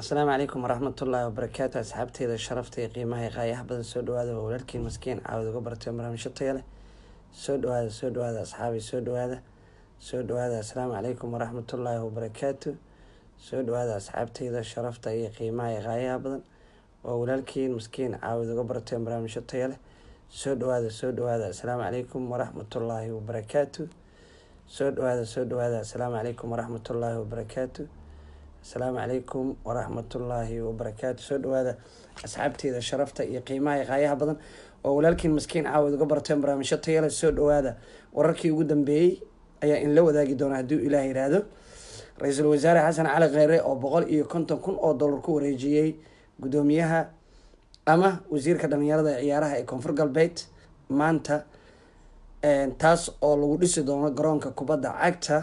asalaamu calaykum waraxmatullaahi wabarakaatu asxaabteyda sharafta iyo qiimaha iyo qaayaha badan soo dhawaada waa walaalkiin maskiin caawid uga bartay barnaamijyo taya leh soo dhawaada soo dhawaada asxaabi soo dhawaada soo dhawaada asalaamu calaykum waraxmatullaahi wabarakaatu soo dhawaada asxaabteyda sharafta iyo qiimaha iyo qaayaha badan waa walaalkiin maskiin caawid uga bartay barnaamijyo taya leh soo dhawaada soo dhawaada asalaamu calaykum waraxmatullaahi wabarakaatu soo dhawaada soo dhawaada asalaamu calaykum waraxmatullaahi wabarakaatu asalaamu calaykum waraxmatullaahi wabarakaatu soo dhawaada asxaabteeda sharafta iyo qiimaha iyo qaayaha badan oo walaalkiin maskiin caawid uga barteen barnaamijyo tayale soo dhawaada wararkii ugu dambeeyey ayaa in la wadaagi doona hadduu ilaah yidhaahdo ra-iisul wasaare xasan cali kheyre oo boqol iyo konton kun oo dollar ku wareejiyey guddoomiyaha ama wasiirka dhalinyarada ee ciyaaraha ee koonfur galbeed maanta taas oo lagu dhisi doono garoonka kubadda cagta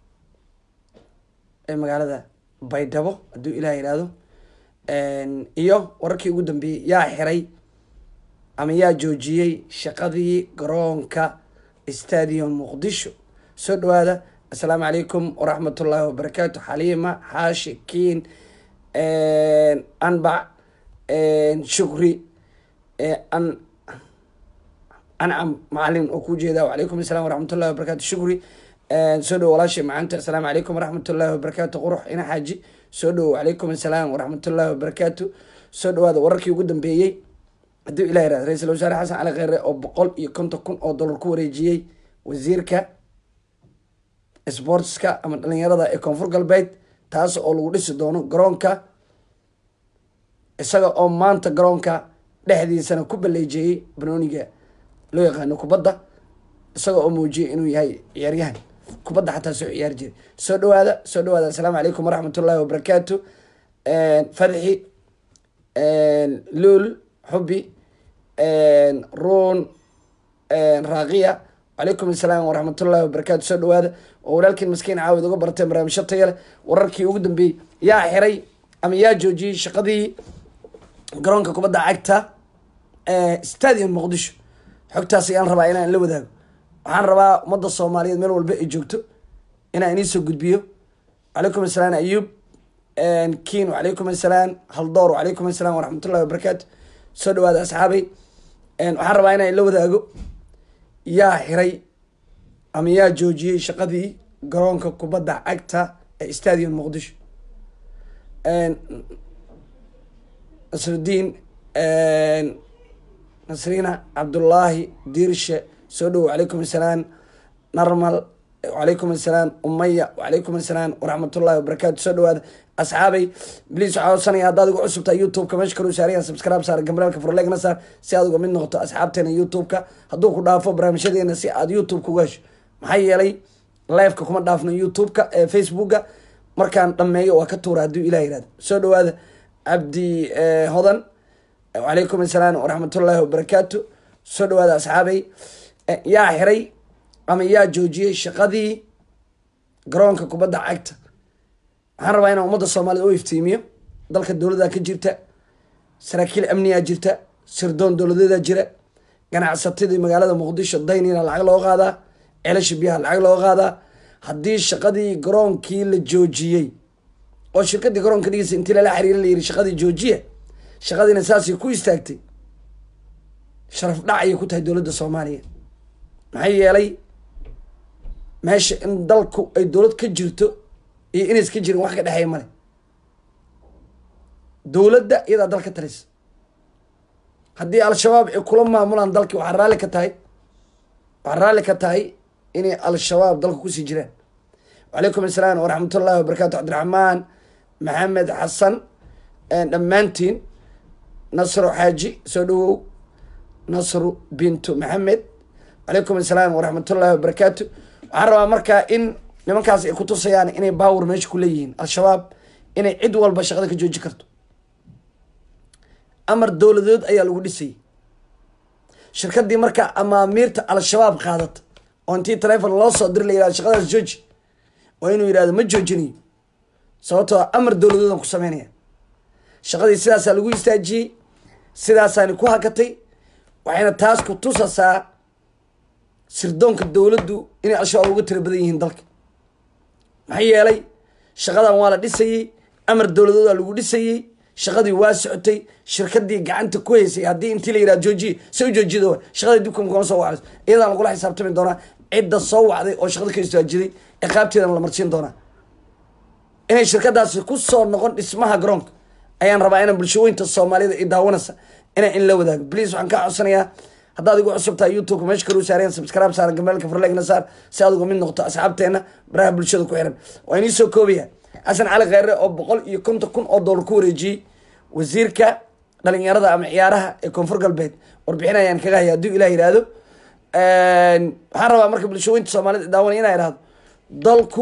ee magaalada baydhabo hadduu ilaah yidhaahdo iyo wararkii ugu dambeeyey yaa xiray ama yaa joojiyey shaqadii garoonka stadium muqdisho soo dhawaada assalaamu calaykum waraxmatullaahi wabarakaatu xaliima xaashi kiin anbac shukri an ancam macalin oo ku jeeda wacalaykum assalam waraxmatullahi wabarakatu shukri soo dhowo walaashay macanta assalaamu calaykum waraxmatullaahi wabarakaatu qurux ina xaaji soo dhowo wacalaykum assalaam waraxmatullaahi wabarakaatu soo dhawaada wararkii ugu dambeeyey hadduu ilah yirahdo ra-iisul wasaare xasan cali kheyre oo boqol iyo konton kun oo dollar ku wareejiyey wasiirka sportska ama dhalinyarada ee koonfur galbeed taas oo lagu dhisi doono garoonka isaga oo maanta garoonka dhexdiisana ku baleejeeyey banooniga loo yaqaano kubadda isaga oo muujiyay inuu yahay ciyaaryahan kubadda xataa soo ciyaari jiray soo dhawaada soo dhawaada assalaamu calaykum waraxmatullaahi wabarakaatu fadxi luul xubi ruun raaqiya wacalaykum assalaam waraxmatullaahi wabarakaatu soo dhawaada oo walaalkiin maskiin caawid uga barteen barnaamijyo taya leh wararkii ugu dambeeyey yaa xiray ama yaa joojiyey shaqadii garoonka kubadda cagta stadium muqdisho xogtaas ayaan rabaa inaan la wadaago waxaan rabaa ummadda soomaaliyeed meel walba ay joogto inaan iniisoo gudbiyo wacalaykum assalaam ayuub kiin wacalaykum assalaam haldoor wacalaykum assalaam waraxmatullahi wabarakaatu soo dhawaada asxaabay waxaan rabaa inaan la wadaago yaa xiray ama yaa joojiyey shaqadii garoonka kubadda cagta ee stadium muqdisho nasrudiin nasriina cabdullaahi diirshe soo dhowo wacalaykum assalaam narmal wacalaykum assalaam umaya wacalaykum assalaam waraxmatullahi wabarakaatu soo dhawaada asxaabay bliis waxaa codsanaya haddaad ugu cusubtaa youtube-ka meesha kalu saarayaan subscribe saar gambalaalka furleegna saar si aad uga mid noqoto asxaabteena youtube-ka hadduu ku dhaafo barnaamijyadeena si aad youtube kuga hesho maxaa yeelay liveka kuma dhaafno youtube-ka ee facebooka markaan dhameeyo waa ka tuura hadduu ilah yihahdo soo dhawaada cabdi hodan wacalaykum assalaam waraxmatullaahi wabarakaatu soo dhawaada asxaabay yaa xiray ama yaa joojiyey shaqadii garoonka kubadda cagta waxaan rabaa inaan ummadda soomaaliyed u iftiimiyo dalka dowladda ka jirta saraakiil amniyaa jirta sirdoon dowladeeda jira ganacsatadii magaalada muqdisho daynina lacag loo qaadaa celasha biyaha lacag loo qaadaa haddii shaqadii garoonkii la joojiyey oo shirkadii garoonka dhigeysa intii lala xiriira la yiri shaqadii joojiya shaqadiina saasay ku istaagtay sharaf dhac ayay ku tahay dowladda soomaaliya maxaa yeelay meesha in dalku ay dowlad ka jirto iyo inays ka jirin wax ka dhexeeya male dowladda iyadaa dal ka talisa haddii al-shabaab ay kula maamulaan dalki waxaa raalli ka tahay waxaa raalli ka tahay inay al-shabaab dalka kusii jiraan wacalaykum assalaam waraxmatullaahi wabarakatu cabdiraxmaan maxamed xasan dhammaantiin nasro xaaji soo dhawow nasru bintu maxamed wacalaykum assalaam waraxmatullaahi wabarakaatu waxaan rabaa markaa in nimankaas ay kutusayaan inay baawur meesha ku leeyihiin al-shabaab inay cid walba shaqada ka jooji karto amar dowladeed ayaa lagu dhisayay shirkadii markaa amaamiirta al-shabaab qaadata oo intii telefon loo soo diri la yihahdo shaqadaas jooji waa inuu yidhahdo ma joojinayo sababtoo amar dowladeedan ku sameynaya shaqadii sidaasaa lagu istaajiyey sidaasaani ku hakatay waxayna taas ku tusasaa sirdoonka dowladdu inay al-shabaab uga tira badan yihiin dalka maxaa yeelay shaqadan waa la dhisayey amar dowladooda lagu dhisayey shaqadii waa socotay shirkadii gacanta ku haysay haddii intii la yidhaha joojiye se u joojida wa shaqadii dibka kama soo wacayso iyadaan lagula xisaabtami doonaa cidda soo wacday oo shaqada ka istaajiday ciqaabteedana la marsiin doonaa inay shirkadaasi ku soo noqon dhismaha garoonka ayaan rabaa inaan bulshooyinta soomaalida i daawanaysa inaan in la wadaago bliase waxaan kaa codsanayaa haddaad igu cusub tahay youtubeka meesha kalu saareen subscribe saaran gameelka farlegna saar si aad uga mid noqoto asxaabteena baraha bulshada ku xiran waa inii soo koobaya xasan cali kheyre oo boqol iyo konton kun oo dollar ku wareejiyey wasiirka dhalinyarada ama ciyaaraha ee koonfur galbeed warbixin ayaan kaga haya hadduu ilah yihahdo waxaan rabaa marka bulshooyinta soomaalida daawanay inaa ihahdo dalku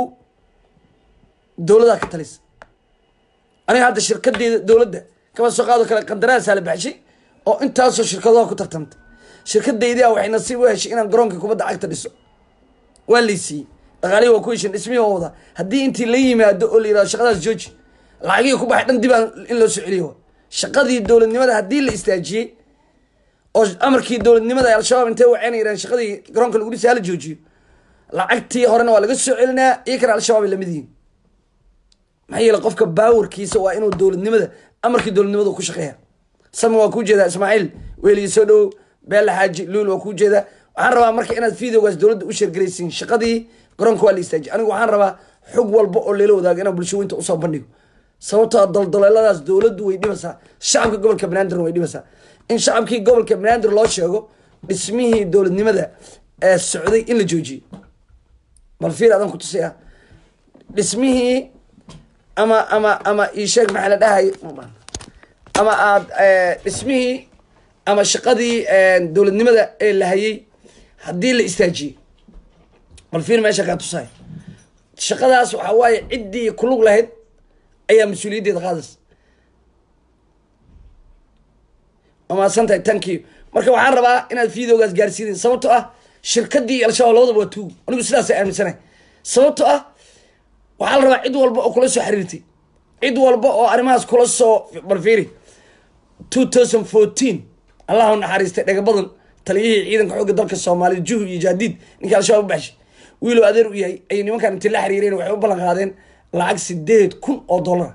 dowladaa ka talisa aniga hadda shirkadeeda dowladda kama soo qaado kale qandaraasaa la baxshay oo intaasoo shirkadaha ku tartamtay shirkadaydia waxay nasiib u heshay inaan garoonka kubadda cagta dhiso waa laysiiyey dhaqaalihi waa ku heshin dhismihii waa wadaa haddii intii la yimaado oo la yihahdo shaqadaas jooji lacagihii ku baxay dhan dibaan in loo soo celiyo shaqadii dowladnimada haddii la istaajiyey oo amarkii dowladnimada ay al-shabaab intay waceyna yiraan shaqadii garoonka lagu dhisay hala joojiyo lacagtii horena waa laga soo celinaa iyo kana al-shabaab ay lamid yihiin maxaa yeele qofka baawarkiisa waa inuu dowladnimada amarkii dowladnimada ku shaqeeya sami waa kuu jeedaa ismaaciil weeliyi soo dhowow beella xaaji luul waa kuu jeedaa waxaan rabaa marka inaad videogaas dowladda u sheergaraysiin shaqadii garoonka waa la istaajiy anigu waxaan rabaa xog walba oo leela wadaago inaan bulshooyinta usoo bandhigo sababtoo doldoleeladaas dowladdu way dhibaysaa shacabka gobolka banaadirna way dhibaysaa in shacabkii gobolka banaadir loo sheego dhismihii dowladnimada ee socday in la joojiyo bal fiir adan ku tusaya dhismihii ama ama ama isheeg maxaa la dhahay ama aada dhismihii ama shaqadii dowladnimada ee la hayay haddii la istaajiyey bal fiir meesha kaa tusahay shaqadaas waxaa waaye ciddii kulug lahayd ayaa mas-uuliyaddeeda qaadaysa wamaasan tahay thank you marka waxaan rabaa inaad videogaas gaarsiidin sababto ah shirkadii al-shabaab labadaba waa tuug anigu sidaasa aaminsanahay sababto ah waxaa la rabaa cid walba oo kula soo xiriirtay cid walba oo arrimahaas kula soo balfiiri two thousand fourteen allahu naxariistay dhega badan taliyihii ciidanka xoogga dalka soomaalida juhu iyo jaadiid ninkii al-shabaab u baxshay wiilow adeer u yahay ayay nimankan intii la xiriireen waxay u ballan qaadeen lacag sideed kun oo dollara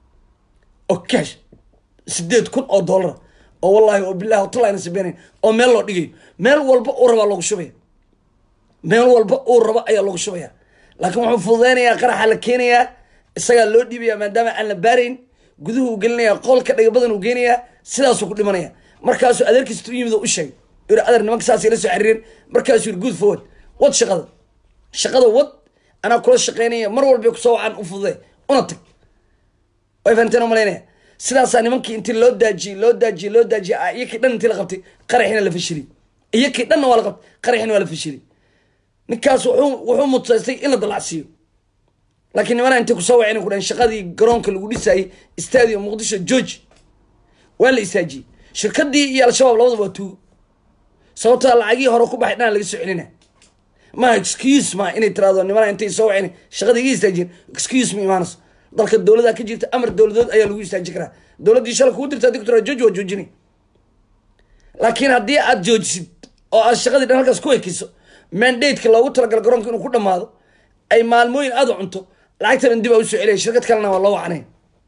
oo cash sideed kun oo dollara oo wallahi oo bilahi hotalayna sabenayn oo meel loo dhigayo meel walba uu rabaa loogu shubaya meel walba uu rabo ayaa loogu shubaya laakiin wuxuu fududeynayaa qaraxa la keenayaa isagaa loo dhiibaya maadaama aan la baarayn guduhu u gelinaya qolka dhaga badan uu geenayaa sidaasuu ku dhimanaya markaasuu adeerkiisa u yimid oo u sheegay yiri adeer nimanka saasay la soo xiriireen markaasuu yiri good forward wad shaqada shaqada wad anaa kula shaqeynaya mar walba kusoo wacaan u fududee una tag way fahanteen oo malaynaya sidaasaa nimankii intii loo daajiyey loo daajiyey loo daajiyey iyakii dhan intii la qabtay qaraxina la fashiliyey iyakii dhanna waa la qabtay qaraxina waa la fashiliyey ninkaas wuxuu wuxuu mutaystay in la dalacsiiyo laakiin nimana intay kusoo waceen ku dhahen shaqadii garoonka lagu dhisayey stadium muqdisho george waa la istaajiyey shirkadii iyo al-shabaab labadaba waa tuugo sababtoo lacagihii hore ku baxay dhan laga soo celina ma excuse ma inay tiraado nimana intay soo waceen shaqadii iga istaajiyeen excuse ma imaanayso dalka dowladaa ka jirta amar dowladood ayaa lagu istaaji karaa dowladdii shala kugu dirta hadii ku tiraa jooji waa joojinay laakiin haddii aad joojisid oo aad shaqadii dhan halkaas ku ekeyso mandateka loogu talagalo garoonka inuu ku dhamaado ay maalmooyin aada u cunto lacagtana dib aa usoo celiya shirkad kalena waa loo wacnay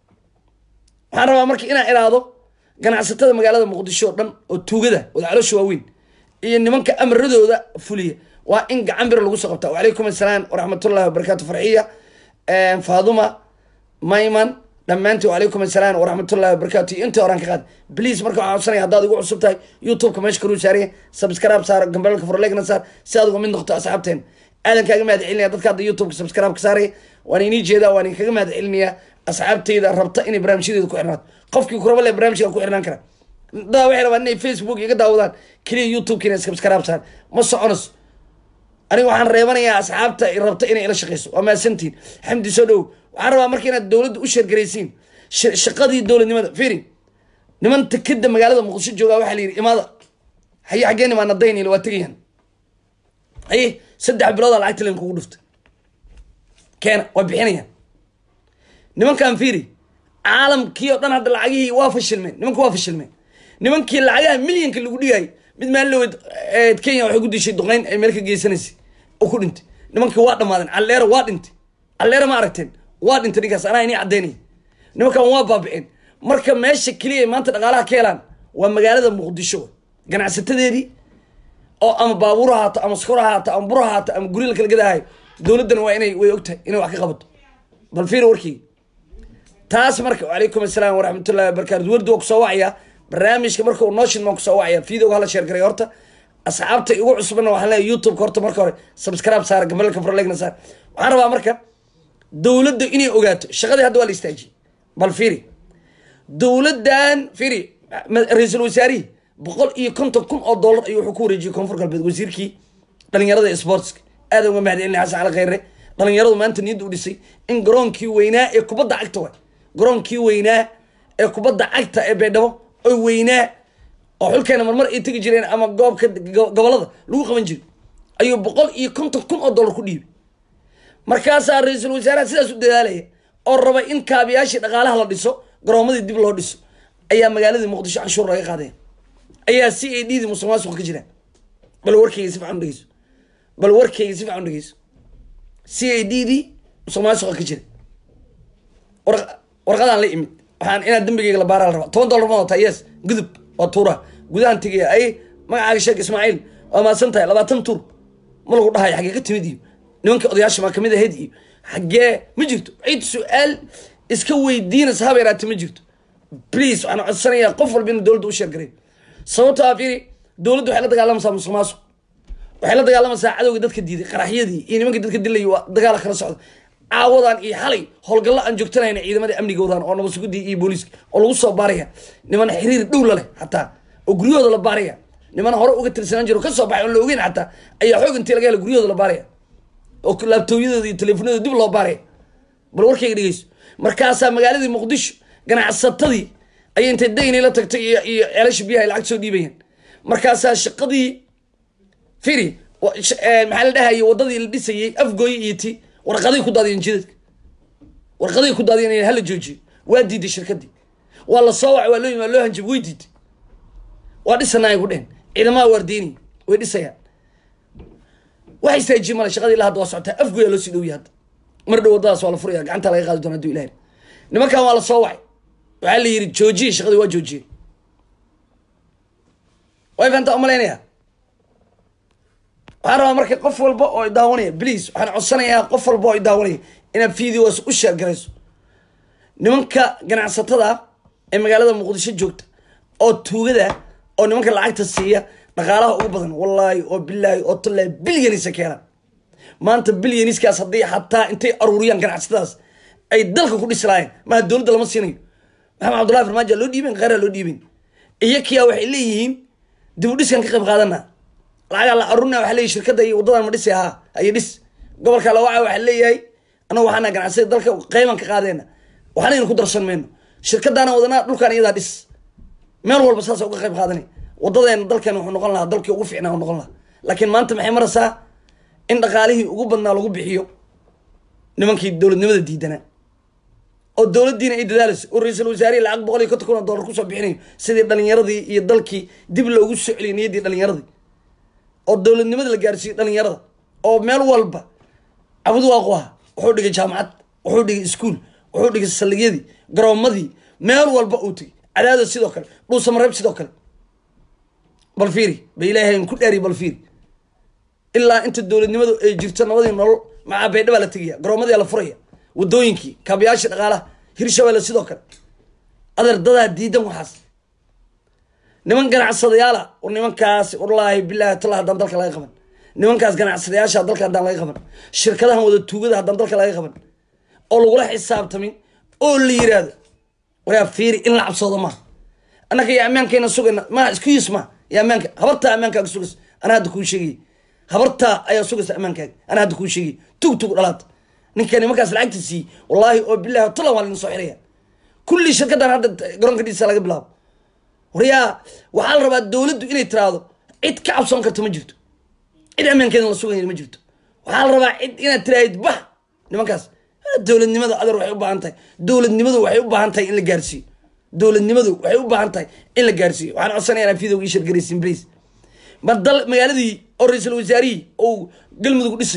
waxaan rabaa marka inaan iraado ganacsatada magaalada muqdisho oo dhan oo tuugada wada caloosha waaweyn iyo nimanka amaradooda fuliya waa in gacan biro lagu soo qabtaa wacalaykum assalaam waraxmatullahi wabarakaatu farxiya faaduma mayman dhammaantii wacalaykum assalaam waraxmatullahi wabarakaatu iyo intii horan ka qaad please marka waxaan codsanaya haddaad igu cusub tahay youtubeka meesha kaluu saaraya subscribe saar gambalka forlegna saar si aad uga mid noqoto asxaabteen aadan kaaga mahad celinaya dadka hadda youtubeka subscribe ka saaraya waan inii jeedaa waan inkaga mahad celinaya asxaabteyda rabta inay barnaamijyadeeda ku xirnaato qofkii kuraba le barnaamijka ku xirnaan kara dadaa waxay rabaan inay facebook iga daawadaan keliya youtubeka inay subscribe saar ma soconayso aniga waxaan reebanayaa asxaabta rabta inay ila shaqeyso waa mahadsantihin xamdi soo dhow waxaan rabaa marka inaad dowladda u sheergaraysiin shaqadii dowladnimada firi niman takeda magaalada muqdisho joogaa waxaa la yidhi imaada haye xaggeen imaana daynil waa tegayaan haye saddex biloodaa lacagta len kugu dhuftay keena waa bixinayaan nimankan firi caalamkii oo dhan hadda lacagihii waa fashilmeen nimanka waa fashilmeen nimankii lacagaha milyanka lagu dhigayay mid maalowed kenya waxay ku dishay duqeyn ay meel ka geysanaysay oo ku dhintay nimankii waa dhamaadeen calleero waa dhintay calleero ma aragteen waa dhintay ninkaas anaa inii caddeynaya nimankan waa baabiceen marka meesha keliya ay maanta dhaqaalaha ka helaan waa magaalada muqdisho ganacsatadeedii oo ama baabuur ha haato ama skor ha haato ama bur ha haato ama guryo la kala gadaahayo dowladdana waa inay way ogtahay inay wax ka qabato bal fiir warkii taas marka wacalaykum assalaam waraxmatullahi wabarakatu wardi waa kusoo wacaya barnaamijka marka uu nooshin maan kusoo wacaya videoga hala sheer garay horta asxaabta igu cusubana waxaan leeyahay youtubeka horta marka hore subscribe saara gabalka farlegna saar waxaan rabaa marka dowladda inay ogaato shaqadii hadda waa la istaajiyey bal fiiri dowladdan fiiri ra-iisul wasaarihii boqol iyo konton kun oo dollar ayuu wuxuu ku wareejiyey koonfur galbeed wasiirkii dhalinyarada ee sportska aada uga mahadcelina xasan cali khayre dhalinyaradu maanta niyadda u dhisay in garoonkii weynaa ee kubadda cagta waay garoonkii weynaa ee kubadda cagta ee beedhabo oo weynaa oo xulkeena marmar ay tegi jireen ama goobka gobolada lagu qaban jiray ayuu boqol iyo konton kun oo dollar ku dhiibay markaasaa ra-iisul wasaaraha sidaas u dadaalaya oo raba in kaabiyaashii dhaqaalaha la dhiso garoomadii dib loo dhiso ayaa magaaladii muqdisho canshuur laga qaadaya ayaa c a d dii musuq maasuqa ka jiraan bal warkayga si fican u dhegeyso bal warkayga si fican u dhegeyso c a d dii musuq maasuqa ka jira warqadaan la imid waxaan inaad dembigeyga la baaraa la rabaa toban dollar ma wataa yes gudub waa tuura gudahan tegaya ay magacaaga sheeg ismaaciil waa maadsan tahay labaatan tuur ma lagu dhahayo xaggee ka timid iyo nimanka odayaasha maa kamid ahayd iyo xaggee ma jirto cid su-aal iska weydiinaysa haba yaraate ma jirto please waxaan codsanayaa qof walba inuu dowladda u sheergaray sababtoo ah fiiri dowladdu waxay la dagaalamaysaa musuq maasuq waxay la dagaalamaysaa cadowga dadka diiday qaraxyadii iyo nimanka dadka dilay waa dagaala kala socda caawadan iyo xalay howlgallo aan joogtanayna ciidamada amnigoodan oo nabadsuguddii iyo booliiska oo lagu soo baaraya niman xiriir dhow la leh xataa oo guryahooda la baaraya niman hore uga tirsanaan jiro kasoo baxay oon la ogeyn xataa ayaa xoog intii laga hela guryahooda la baaraya oo laabtooyadooda iyo teleefonadooda dib loo baaraya bal warkayga dhegeyso markaasaa magaaladii muqdisho ganacsatadii ayay intay dayni la tagtay iyo iyo ceelasha biyaha ay lacag soo dhiibayaan markaasaa shaqadii firi maxaa la dhahayay wadadii la dhisayay afgooye iyo ti warqaday ku daadiyeen jidadka warqaday ku daadiyeen hala joojiyo waa diiday shirkadii waa la soo wacay waa loo yimi waa loo hanjab way diiday waa dhisanaay ku dhehen ciidamaha waardiini way dhisayaan wax istaajiye male shaqadii ilaa hadda waa socotaa afgooyaa loo sii dhowya hadda mar dhow wadadaas waa la furaya gacanta laga qaadi doona haduu ilahay nimankan waa la soo wacay waxaa la yidhi joojiye shaqadii waa joojiyey way fahantaa umalaynaya waxaan rabaa marka qof walba oo daawanaya please waxaan codsanayaa qof walba oo daawanaya inaad videos u sheergarayso nimanka ganacsatada ee magaalada muqdisho joogta oo tuugada oo nimanka lacagta siiya dhaqaalaha ugu badan wallaahi oo bilaahi oo tallaahi bilyanisa keenaan maanta bilyaniskaas haddii xataa intay aruuriyaan ganacsatadaas ay dalka ku dhisi lahayen maha dowladda lama siinayo maxamed cabdullahi farmaajo loo dhiiben kheyraa loo dhiiben iyakiyaa waxay leeyihiin dib u dhiskan ka qayb qaadana lacagaa la aruurina waxa leeyahy shirkadda iyo waddadan ma dhisi ahaa ayo dhis gobolka lawaca waxaa leeyahay anagu waxaana ganacsada dalka qayban ka qaadeena waxanaynu ku darsan mayno shirkadaana wadanaa dhulkaan iyadaa dhis meel walba saasa uga qayb qaadanay wadadeena dalkeena wuxuu noqon lahaa dalkii ugu fiicnaa noqon lahaa laakiin maanta maxay maraysaa in dhaqaalihii ugu badnaa lagu bixiyo nimankii dowladnimada diidanaa oo dowladdiina ay dadaalayso oo ra-iisul wasaarihi lacag boqol iyo konton kun oo dollar kusoo bixinayo sidii dhalinyaradii iyo dalkii dib loogu soo celiyay niyaddii dhalinyaradii oo dowladnimada la gaarsiiyo dhalinyarada oo meel walba cabud waaqu ah wuxuu dhigay jaamacad wuxuu dhigay iskuol wuxuu dhigay saldhigyadii garoomadii meel walba uu tegay cadaada sidoo kale dhuusamareeb sidoo kale bal fiiri ba ilaahay ku dhaariy bal fiiri ilaa inta dowladnimadu ay jirto nabadii nolol macaa baydhabaa la tegaya garoomadii la furaya wadooyinkii kaabayaashii dhaqaalaha hirshabeelle sidoo kale adeer dadaa diidan waxaas niman ganacsadayaala war nimankaas wallaahi bilaahi talla haddaan dalka laga qaban nimankaas ganacsadayaasha dalka haddaan laga qaban shirkadahan wada tuugada haddaan dalka laga qaban oo lagula xisaabtamin oo la yiraahdo waraa fiiri in la cabsoodo maaha annaka iyo ammaankayna sugayna ma excuse ma iyo ammaanka habartaa ammaankaaga sugaysa anaa hadda kuu sheegay habartaa ayaa sugaysa ammaankaaga anaa hadda kuu sheegay tug tug dhalaata ninka nimankaas lacagta siiyey wallaahi oo bilahi tala waa lina soo xiraya kulli shirkadan hadda garoonka dhiisa laga bilaabo waryaa waxaa la rabaa dowladdu inay tiraahdo cid ka cabsoon karta ma jirto cid ammaankeeda la sugaya ma jirto waxaa la rabaa cid inaad tiraahid bax nimankaas dowladnimada adeer waxay u baahan tahay dowladnimadu waxay u baahan tahay in la gaarsiiyo dowladnimadu waxay u baahan tahay in la gaarsiiyo waxaan codsanaya inaan videoga ii sheergaraysin please ma dal magaaladii oo ra-iisul wasaarihii oo galmudug dhisayo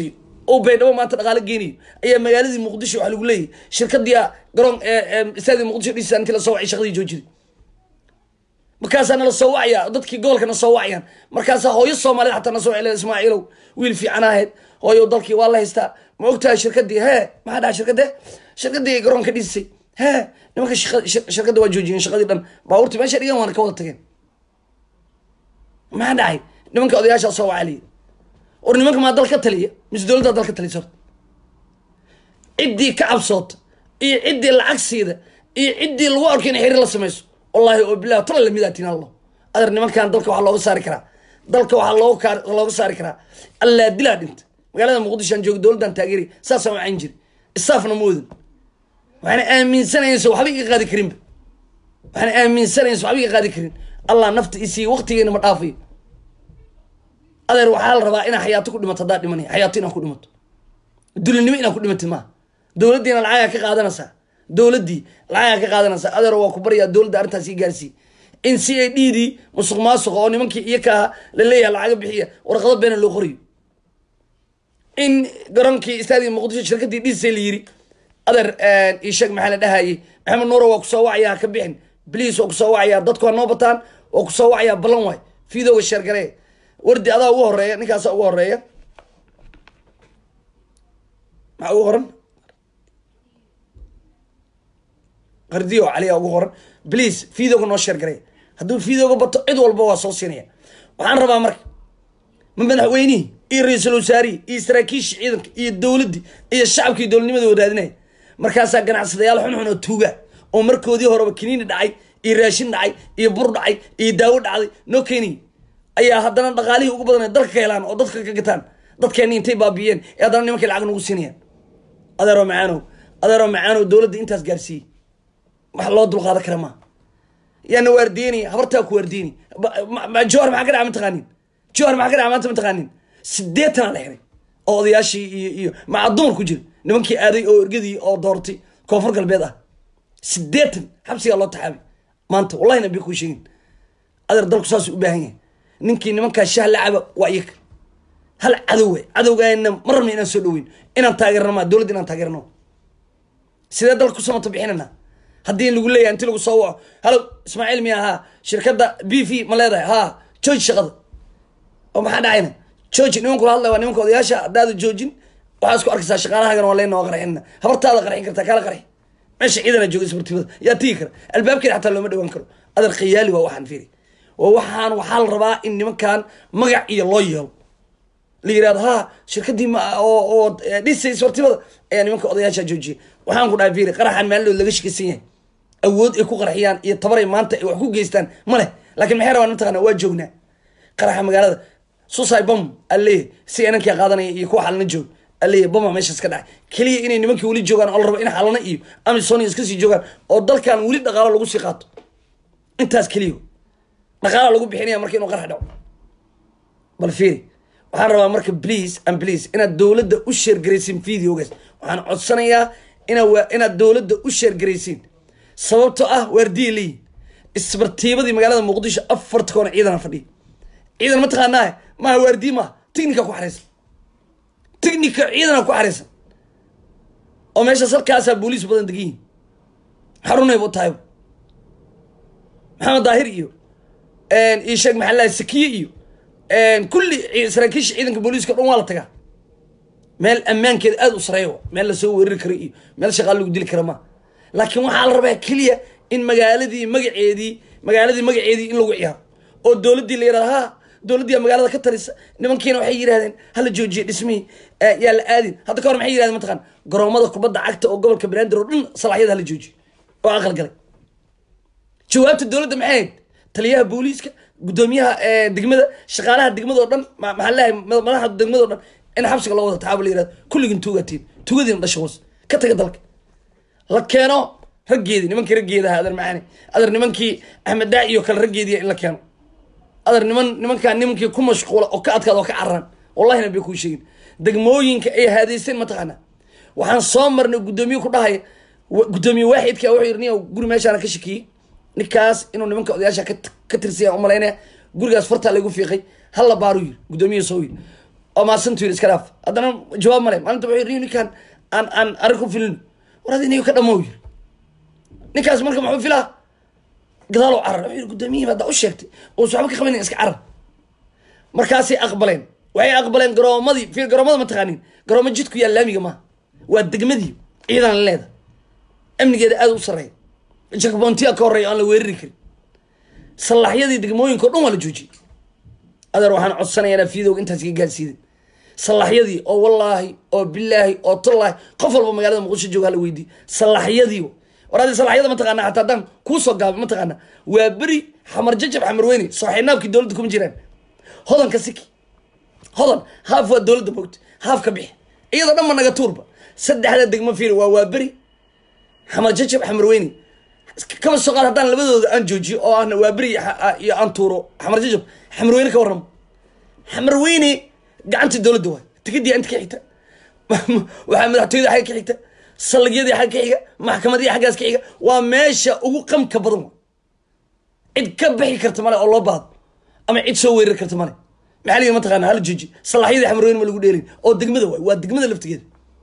oo baydhabo maanta dhaqaalo geenayo ayaa magaaladii muqdisho waxaa lagu leeyahay shirkadii garoon istaadii muqdisho dhisa intii lasoo wacay shaqadii joojida markaasaa nala soo wacaya dadkii gobolka na soo wacayaan markaasaa hooyo soomaaliyed xataa na soo wacay ismaaciilow wiil fiican ahayd hooyo dalkii waa la haystaa ma ogtahay shirkadii hee maxaa dhaca shirkade shirkadii garoonka dhisay hee nimanka shirkadda waa joojiyeen shaqadii dhan baabuurtii meesha dhigan waana ka wada tageen maxaa dhacay nimanka odayaashaa soo wacaliya war nimanka maa dal ka taliya mise dowladdaa dal ka talisa horta ciddii ka cabsoota iyo ciddii lacag siida iyo ciddii lagu arko inay xiriir la samayso wallahi oo bilah tala lamidaatin allo adeer nimankan dalka waxaa looga saari karaa dalka waxaa looga looga saari karaa allaa dilaa dhinta magaalada muqdishoan jooga dowladdan taageeri saasaan wacayn jiri isaafna moodan waxaana aaminsanaysa waxba iga qaadi karinba waxaana aaminsanaysa waxba iga qaadi karin allah nafta isiiya waqtigeena ma dhaafayo adeer waxaa la rabaa inaa xayaato ku dhimato haddaa dhimanaya xayaato inaa ku dhimato dulinimo inaa ku dhimatid maaha dowladdiina lacagaa ka qaadanaysaa dowladdii lacagaa ka qaadanaysaa adeer waa ku baryaa dowladda arrintaas ii gaarsii in c a d dii musuq maasuqa oo nimankii iyo kaa la leeyahay lacaga bixiya warqado beena loo qorayo in garoonkii istaadii muqdisho shirkadii dhisay la yiri adeer isheeg maxaa la dhahayay maxamed nuuro waa kusoo wacayaa ka bixin bliis waa kusoo wacayaa dadku waa noo bataan waa kusoo wacayaa ballan waay fiidowga sheergaree wardi adaa ugu horeeya ninkaasa ugu horeeya maxaa ugu qoran qardiyo caliya ugu qoran bliis fiidowga noo sheergaree hadduu fiidowga bato cid walba waa soo siinaya waxaan rabaa marka ma madaxweynihii iyo ra-iisul wasaarihii iyo saraakiisha ciidanka iyo dowladdii iyo shacabkii dowladnimada wadaadinaya markaasaa ganacsadayaal xunxun oo tuuga oo markoodii horeba kiniini dhacay iyo raashin dhacay iyo bur dhacay iyo daawo dhacday noo keeniy ayaa haddana dhaqaalihii ugu badan dalka ka helaan oo dadka ka gataan dadkeeni intay baabiyeen ee haddana nimankay lacag nagu siinayaan adeero macaanow adeero macaanow dowladda intaas gaarsiiyey wax loo dulqaadan kara maa yaana waardiyenaya habartaa ku waardiyenay jowhar maxaa ka dhaca mataqaanin jowhar maxaa ka dhaca maanta mataqaanin sideetanaa la xiray oo odayaashii iyo iyo maca dumar ku jira nimankii aaday oo ergadii oo doortay koonfur galbeed ah sideetan xabsigaa loo taxaabay maanta wallahi nabi kuu sheegin adeer dalku saasuu u baahan yahay ninkii nimankaa shah la caba waa iyaga hal cadow we cadowgaana ma rabna inaan soo dhaweyn inaan taageerno maa dowladda inaan taageerno sidee dalka ku samata bixinana haddii lagu leeyahay inti lagu soo waco halo ismaaciil miya haa shirkadda b v ma leedahay haa jooji shaqada oo maxaa dhacayna jooji nimanku la hadlay waa nimanka odayaasha haddaada joojin waxaa isku arkaysaa shaqaalahagana waa leyna waa qarxinna habartaada qarxin kartaa kaala qarxi meesha ciidana jooga isbartibada yaa tigi kara albaabkeeda xataa looma dhawaan karo adeer khiyaali waa waxaan fiiri waa waxaan waxaa la rabaa in nimankan magac iyo loo yeelo la yirahdo ha shirkadii oo oo dhisay isbartibada ayaa nimanka odayaasha joojiyay waxaan ku dhahay fiiri qaraxan maalidood laga shikaysan yahay awood ay ku qarxiyaan iyo tabaray maanta ay wax ku geystaan ma leh laakiin maxay rabaan mataqana waa joognaa qaraxa magaalada susai bom aleeyahy si inankia qaadanaya iyo kuwa xalna joog aleeyahy boma meeshaas ka dhacay keliya inay nimankii weli joogaan oo la rabo in xalana iyo amisonia iska sii joogaan oo dalkan weli dhaqaalo lagu sii qaato intaas keliya dhaqaala lagu bixinaya marka inuu qarax dhaco bal fiiri waxaan rabaa marka please and please inaad dowladda u sheergaraysiin videogaas waxaan codsanayaa ina inaad dowladda u sheergaraysiin sababtoo ah waardiya leeyihin isbartiibadii magaalada muqdisho afarta koona ciidana fadhiya ciidan ma taqaanaa maaha waardiye maaha ticnica ku xareysan ticnica ciidana ku xareysan oo meeshaas halkaasaa booliis badan degan yihin xarunayba u tahayba maxamed daahir iyo iyo sheekh maxaa lahay sakiye iyo kulli saraakiisha ciidanka booliiska o dhan waa la tagaa meel ammaankeeda aada u sareeya meel lasoo weerari kara iyo meel shaqaa lagu dili kara maa laakiin waxaa la rabaa keliya in magaaladii magaceedii magaaladii magaceedii in lagu ciyaaro oo dowladdii la yirahdo ha dowladdiiya magaalada ka talisa nimankiina waxay yidhahdeen hala joojiye dhismihii yaa la aadin hadda ka hor maxay yidhahdeen mataqaan garoomada kubadda cagta oo gobolka banaadir oo dhan salaaxyada hala joojiye oo aqal galay jawaabta dowladda maxay ahayd taliyaha booliiska guddoomiyaha degmada shaqaalaha degmada oo dhan maxaa leeyahay madaxda degmada o dhan in xabsiga loo wada taxaabo la yirahdo kulligin tuugatiin tuugadiina dhasha hoos ka taga dalka la keeno raggeedii nimankii raggeedaha adeer macaani adeer nimankii axmed daaci iyo kale raggeediya in la keeno adeer niman nimankaa nimankii ku mashquula oo ka adkaada oo ka cararaan wallahina bay kuu sheegin degmooyinka ay haadayseen mataqaana waxaan soo marnay guddoomiye ku dhahaya guddoomiye waaxidka wuxuu yidhi nin guri meeshaana ka shakiyey ninkaas inuu nimanka odayaasha ka tirsaya umalaynaya gurigaas fartaa lagu fiiqay halla baaru yiri guddoomiye soo yiri oo maasantu yiri iska dhaaf haddana jawaab male maalinta wuxuu yiri ninkaan aan aan arrin ku filin war adi niyo ka dhamow yiri ninkaas marka muxuu filaa gadaalow carar wuxuu yiri guddoomiyihiin haddaa u sheegtay uusa waxba ka qabanin iska carar markaasay aqbaleen waxay aqbaleen garoomadii fiir garoomada ma taqaanin garoomo jidku yaa laamiga maaha waa degmadii ciidan leeda amnigeeda aada u sarreeya jakbontiya ka horreeya aan la weerari karin sallaxyadii degmooyinka o dhan waa la joojiyey adeer waxaan codsanayaa inaa fiidowga intaas iga gaarsiidin sallaxyadii oo wallaahi oo bilaahi oo tallaahi qof walba magaalada muqdisho jooga hala weydiiy sallaxyadii war adi sallaxyada mataqaana xataa haddaan kuusoo gaabay mataqaana waa beri xamar jajab xamar weyne sooxinaabkii dowladda kuma jiraan hodanka siki hodan haaf waa dowladda moogta haaf ka bixi iyadoo dhan ma naga tuurba saddexda degmo fiir waa waa beri xamar jajab xamar weyne kama soo qaad haddaan labadooda aan joojiyo oo aan waa beri iyo aan tuuro xamar jajab xamar weyne ka warramo xamar weyne gacantii dowladda waay tikidii inta ka xigta waxaa madaxtooyada xagga ka xigta saldhigyadii xagga ka xiga maxkamadii xaggaas ka xiga waa meesha ugu qamka badan wa cid ka bixi karta male oo loo baado ama cid soo weerari karta male maxaa liyi mataqaana hala jooji salaxyadii xamar weyne ma lagu dheelin oo degmada waay waa degmada laftigeeda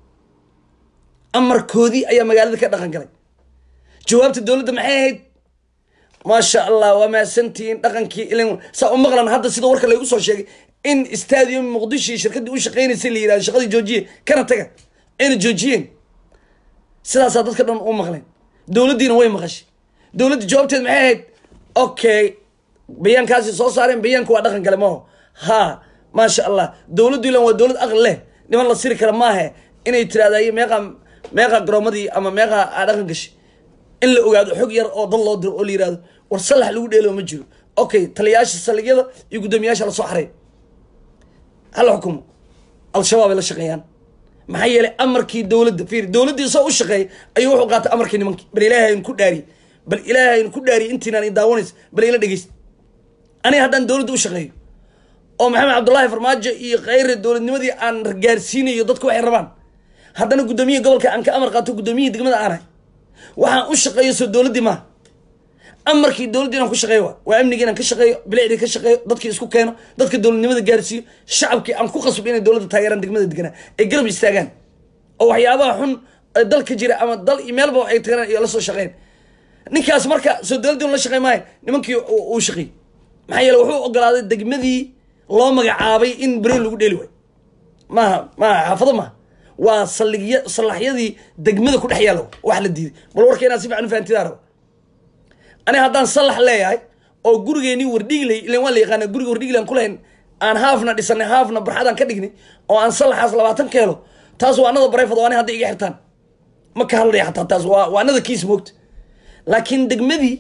amarkoodii ayaa magaalada ka dhaqan galay jawaabta dowladda maxay ahayd maasha allah waa mahadsantihiin dhaqankii ilan saa u maqlan hadda sida warka laygu soo sheegay in stadium muqdisho iyo shirkaddii u shaqeynaysay la yirahdo shaqadii joojiye kana taga ayna joojiyeen sidaasaa dadka dhan u maqleen dowladdiina way maqashay dowladda jawaabteed maxay ahayd okay bayaankaasi soo saareen bayaanka waa dhaqan gale maaho ha maasha allah dowladdu ilan waa dowlad aqli leh niman la siri kara maahe inay tiraahdaye meeqa meeqa garoomadii ama meeqa aa dhaqan gashay in la ogaado xog yar oo dad loo diro oo la yirahdo war sallax lagu dheelo ma jiro okay taliyayaasha saldhigyada iyo guddoomiyaasha lasoo xaray hala xukumo al-shabaab ay la shaqeeyaan maxaa yeelay amarkii dowladda fiir dowladdii soo u shaqeeyay ayuu wuxuu qaatay amarkii nimankii bal ilaahay aynu ku dhaariyey bal ilaahay aynu ku dhaariyey intiinaan i daawanaysa bal ila dhegeysta aniga haddaan dowladda u shaqeeyo oo maxamed cabdullaahi farmaajo iyo khayre dowladnimadii aan gaarsiinayo dadku waxay rabaan haddana guddoomiyihi gobolka aan ka amar qaato guddoomiyihii degmada aanahay waxaan u shaqeeyo soo dowladdii maaha amarkii dowladdii inaan ku shaqeeyo waa waa amnigii inaan ka shaqeeyo bilicdii ka shaqeeyo dadkii isku keeno dadka dowladnimada gaarsiiyo shacabkii aan ku qasbo inay dowladda taageeraan degmada deganaa ay garab istaagaan oo waxyaabaha xun ee dalka jira ama dal iyo meelba ay tagaan iyo la soo shaqeyn ninkaas marka soo dowladdii la shaqey maayo nimankii uu shaqeeyey maxaa yeele wuxuu ogolaaday degmadii loo magacaabay in beri lagu dheeli waayo maaha maaha xaafado maaha waa saldhigya sallaxyadii degmada ku dhex yaalla wax la diiday bal warka inaad si fiican u fahantidaa raba aniga haddaan sallax leeyahay oo gurigeenii wardhigley ilan waa la yaqaana guriga wardhigley aan kulahayn aan haafna dhisanay haafna barxadaan ka dhignay oo aan sallaxaas labaatan ka helo taas waa anada barayfad waa ani hadda iga xirtaan ma ka hadlaya xataa taas waa waa anada kiis moogta laakiin degmadii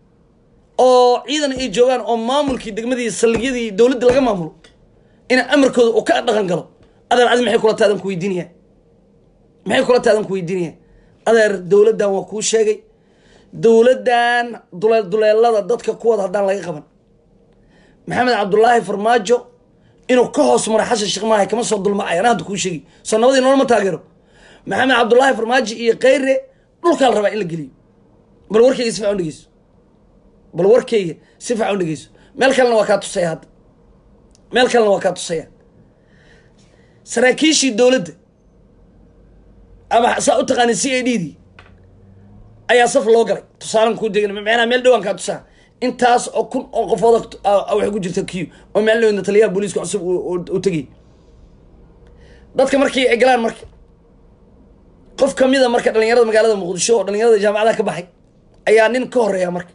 oo ciidan ay joogaan oo maamulkii degmadii saldhigyadii dowladda laga maamulo ina amarkooda uu ka dhaqan galo adeer adi maxay kula taadan ku weydiinaya maxay kula taadan ku weydiinaya adeer dowladdan waa kuu sheegay dowladdan duleel duleelada dadka kuwada haddaan laga qaban maxamed cabdullaahi farmaajo inuu ka hoos maro xasan sheekh maahay kama soo dulmacay ana hadda kuu sheegi soo nabadii nolol ma taageero maxamed cabdullaahi farmaajo iyo khayre dhulkaa la rabaa in la geliyo bal warkayga si fiican u dhegeyso bal warkayga si fiican u dhegeyso meel kalena waa kaa tusaya hadda meel kalena waa kaa tusaya saraakiishii dowladda ama saa u taqaani c a d dii ayaa saf loo galay tusaalan kuu degn macnaha meel dhowaan kaa tusaa intaas oo kun oo qofood waxay ku jirta q oo meel dhowna taliyaha booliiska cusub u tegay dadka markii ay galaan marka qof kamida marka dhalinyarada magaalada muqdisho oo dhalinyarada jaamacadaha ka baxay ayaa nin ka horeeya marka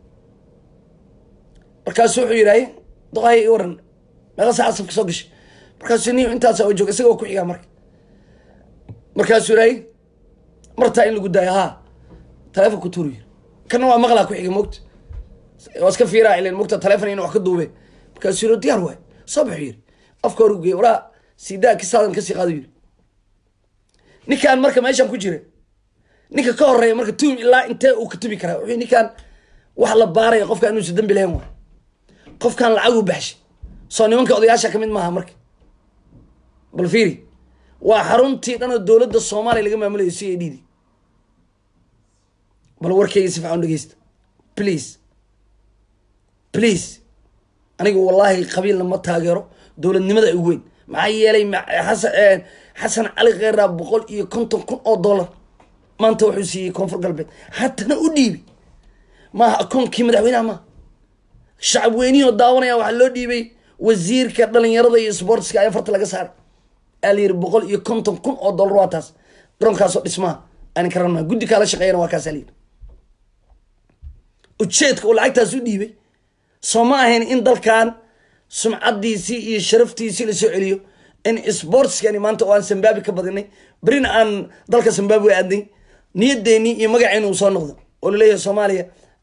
markaasu wuxuu yidhahay doqahay i waran meeqa saaca safka soo gashay markaasuu ni intaasa oo joog isaga oo ku xigaa marka markaasuu yidhahay martaa in lagu daayo haa taleefon ku tuuru yiri kana waa maqlaa ku xiga mogta waa iska fiiraa ilen mogta taleefon ina wax ka duube markaasuu yiri diyaar waay soo baxu yiri afka hor ugeey waraa siidaa kisaadan kasii qaado yiri ninkaan marka meeshaan ku jira ninka ka horeeya marka tuum ilaa intee uu ka tubi karaa wuxuu ninkaan wax la baaraya qofkaan inuusa dambi lahayn waay qofkaan lacag u baxshay soo nimanka odayaasha kamid maaha marka bal fiiri waa xaruntii dhan oo dowladda soomaaliya laga maamulayo c a d d bal warkeyga si fican dhegeysta please please aniga wallaahi qabiilna ma taageero dowladnimada ugu weyn maxaa yeelay xasan xasan cali kheyraa boqol iyo konton kun oo dollar maanta wuxuu siiyey koonfur galbeed hatana u dhiibay maaha akoonkii madaxweynaha maaha shacab weynihii oo daawanaya waxaa loo dhiibay wasiirka dhalinyarada iyo sportska ayaa farta laga saaray aa la yiri boqol iyo konton kun oo dollar waa taas garoonkaasoo dhismaha aan ka rabnaa guddi kaala shaqeeyana waa kaasa layiri ujeedka uu lacagtaas u dhiibay soo ma ahayn in dalkan sumcadiisii iyo sharaftiisii lasoo celiyo in sportskani maanta oo aan sambaabi ka badinay berina aan dalka sambaabi aadnay niyadeeni iyo magaceeni uu soo noqdo oo laleeyahay soomaaliya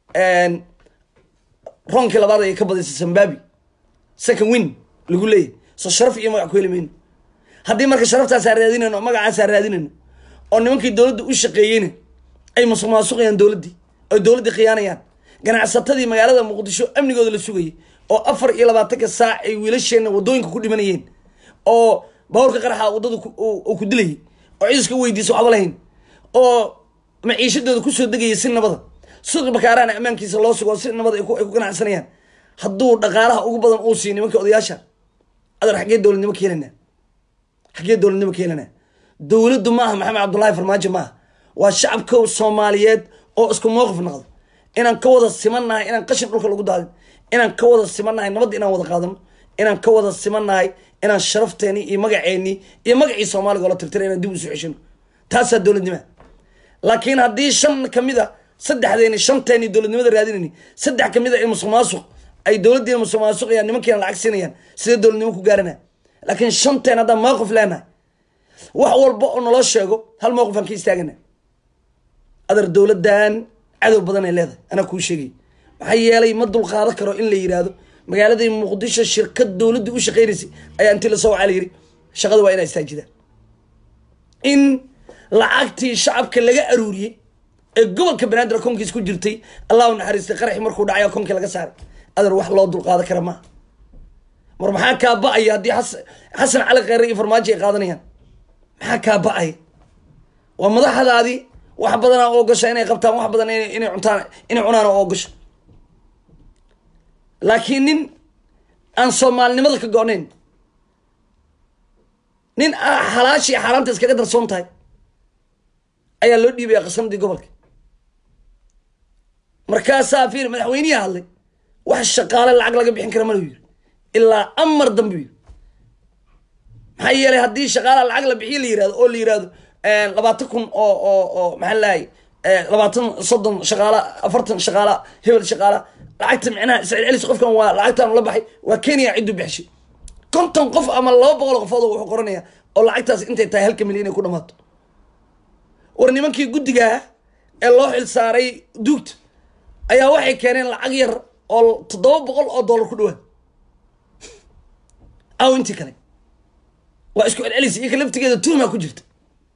roonkii labaad ay ka badisay sambaabi second win lagu leeyahy soo sharaf iyo magac ku heli mayno haddii marka sharaftaasa raadinayno oo magacaasaa raadinayno oo nimankii dowladda u shaqeeyeyna ay musuq maasuqayaan dowladdii oy dowladdii khiyaanayaan ganacsatadii magaalada muqdisho amnigooda la sugayay oo afar iyo labaatanka saac ay wiilasheenna wadooyinka ku dhimanayeen oo baawarka qaraxa waddada uu ku dilayay oo ciiska weydiisa waxba lahayn oo maciishadooda kusoo degayay si nabada suuqi bakaaraana ammaankiisa loo sugo si nabad ay ku ganacsanayaan hadduu dhaqaalaha ugu badan uu siiy nimanka odayaasha adar xaggee dowladnimo ka helanaa xaggee dowladnimo ka helanaa dowladdu maaha maxamed cabdullaahi farmaajo maaha waa shacabka soomaaliyeed oo isku mowqif noqdo inaan ka wada simannahay inaan qashin dhulka lagu daadin inaan ka wada simannahay nabadda inaan wada qaadano inaan ka wada simannahay inaan sharafteeni iyo magaceeni iyo magacii soomaaliga oola tirtira inaan dib usu ceshino taasaa dowladnima laakiin haddii shan kamid a saddexdeeni shanteeni dowladnimada raadinayni saddex kamid a ee musuq maasuq ay dowladdiina musuq maasuqayaan nimankiina lacag siinayaan sidee dowladnimo ku gaarana laakiin shanteen haddaan mowqif leenahay wax walba oo naloo sheego hal mowqif aan ka istaagana adar dowladdan cadow badan ay leedahay anaa kuu sheegay maxaa yeelay ma dulqaado karo in la yidhaahdo magaaladii muqdisho shirkad dowladda u shaqeynaysay ayaa intii lasoo wacaa la yiri shaqada waa inaa istaajidaan in lacagtii shacabka laga aruuriyey ee gobolka banaadir akoonkiis ku jirtay allahu naxariistay qaraxi markuu dhacay akoonkii laga saaray adar wax loo dulqaado kara maaha mar maxaa kaa ba-aya haddii xasan cali kheyre iyo farmaajo ay qaadanayaan maxaa kaa ba-aya waa madaxdaadii wax badanaa oo gasha inay qabtaan wax badan inay cuntaan inay cunaan oo gasho laakiin nin aan soomaalinimada ka go-nayn nin xalaashii xaaraanta iskaga darsoon tahay ayaa loo dhiibaya qasanadii gobolka markaasaa fiir madaxweynihi hadlay wax shaqaale lacag laga bixin kara malu yiri ilaa amar dambe yiri maxaa yeelay haddii shaqaalaha lacag la bixiyo la yirahdo oo la yirahdo labaatan kun oo oo oo maxaa lahay labaatan soddon shaqaala afartan shaqaala hebel shaqaala lacagta micnaha iscelcelis qofkan waa lacagtaan la baxay waa kenya ciddu bixishay konton qof ama laba boqol qofood wuxuu qoranaya oo lacagtaas intay tahay halka milyan inay ku dhamaato war nimankii guddigaa ee loo xil saaray duugta ayaa waxay keeneen lacag yar oo toddoba boqol oo dollar ku dhawaad aw intii kale waa isku celcelis iyaka laftigeeda tuumaa ku jirta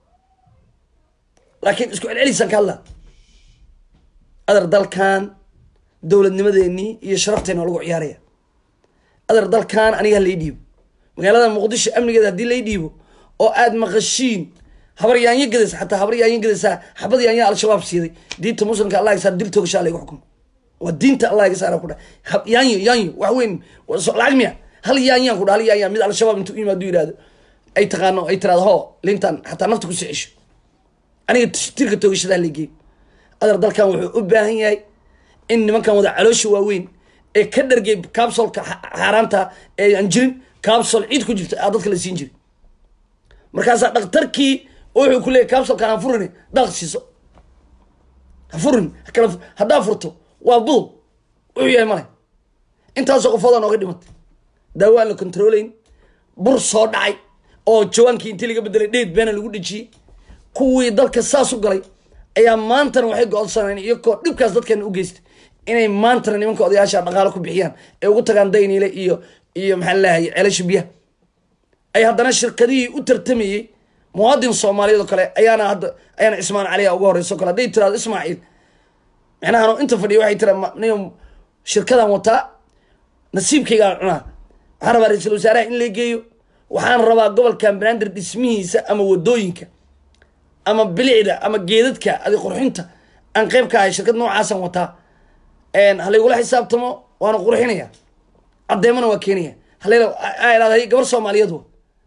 laakiin isku celcelisaan ka hadlaa adar dalkan dowladnimadeenii iyo sharafteena waa lagu ciyaaraya adar dalkan aniga halay dhiibo magaalada muqdisho amnigeeda haddii lay dhiibo oo aad maqashiin habar yaanyo gadaysa xataa habar yaanyo gadaysaa xabad yaanya al-shabaab siiday diinta muslimka allah iga saar dil toogashaa layga xukumo waa diinta allah iga saara ku dha yaanyo yaanyo wax weyn lacag miya hal yaanyaan ku dha hal yaanya mid al-shabaab intuu yimaado yihahdo ay taqaano ay tiraado ho lintan xataa nafta kusii cesho aniga tirka toogashadaa lageey adar dalkan wuxuu u baahan yahay in nimankan wada caloosha waaweyn ee ka dhargay capsolka xaaraanta ee aan jirin capsol ciid ku jirta aa dadka la siin jiray markaasaa dhakhtarkii wuxuu ku leeyay capsolkan ha furin daaq siiso ha furin kala haddaa furto waa budub wuxuu yahay male intaasoo qofoodaa nooga dhimatay daawo aan la controlayn bur soo dhacay oo jawaankii intii laga bedelay dheed beena lagu dhejiyey kuwii dalka saas u galay ayaa maantana waxay go-onsaneen iyakoo dhibkaas dadkeena u geystay inay maantana nimanka odayaasha dhaqaalo ku bixiyaan ee ugu tagaan dayniile iyo iyo maxaa lahay ceelasha biyaha ay haddana shirkadihii u tartamayey muwaadin soomaaliyeed oo kale ayaana hadda ayaana cismaan caliya uga horeyso kale hadday tiraado ismaaciil micnaha inta fadhiya waxay tira nin shirkadan wataa nasiibkaygaan cunaa waxaan rabaa ra-iisul wasaaraha in la geeyo waxaan rabaa gobolkan banaadir dhismihiisa ama wadooyinka ama bilicda ama geedadka adi qurxinta aan qeyb ka ahay shirkad noocaasan wataa halaygula xisaabtamo waana qurxinaya caddeemana waa keenaya halay gabar soomaaliyeed wa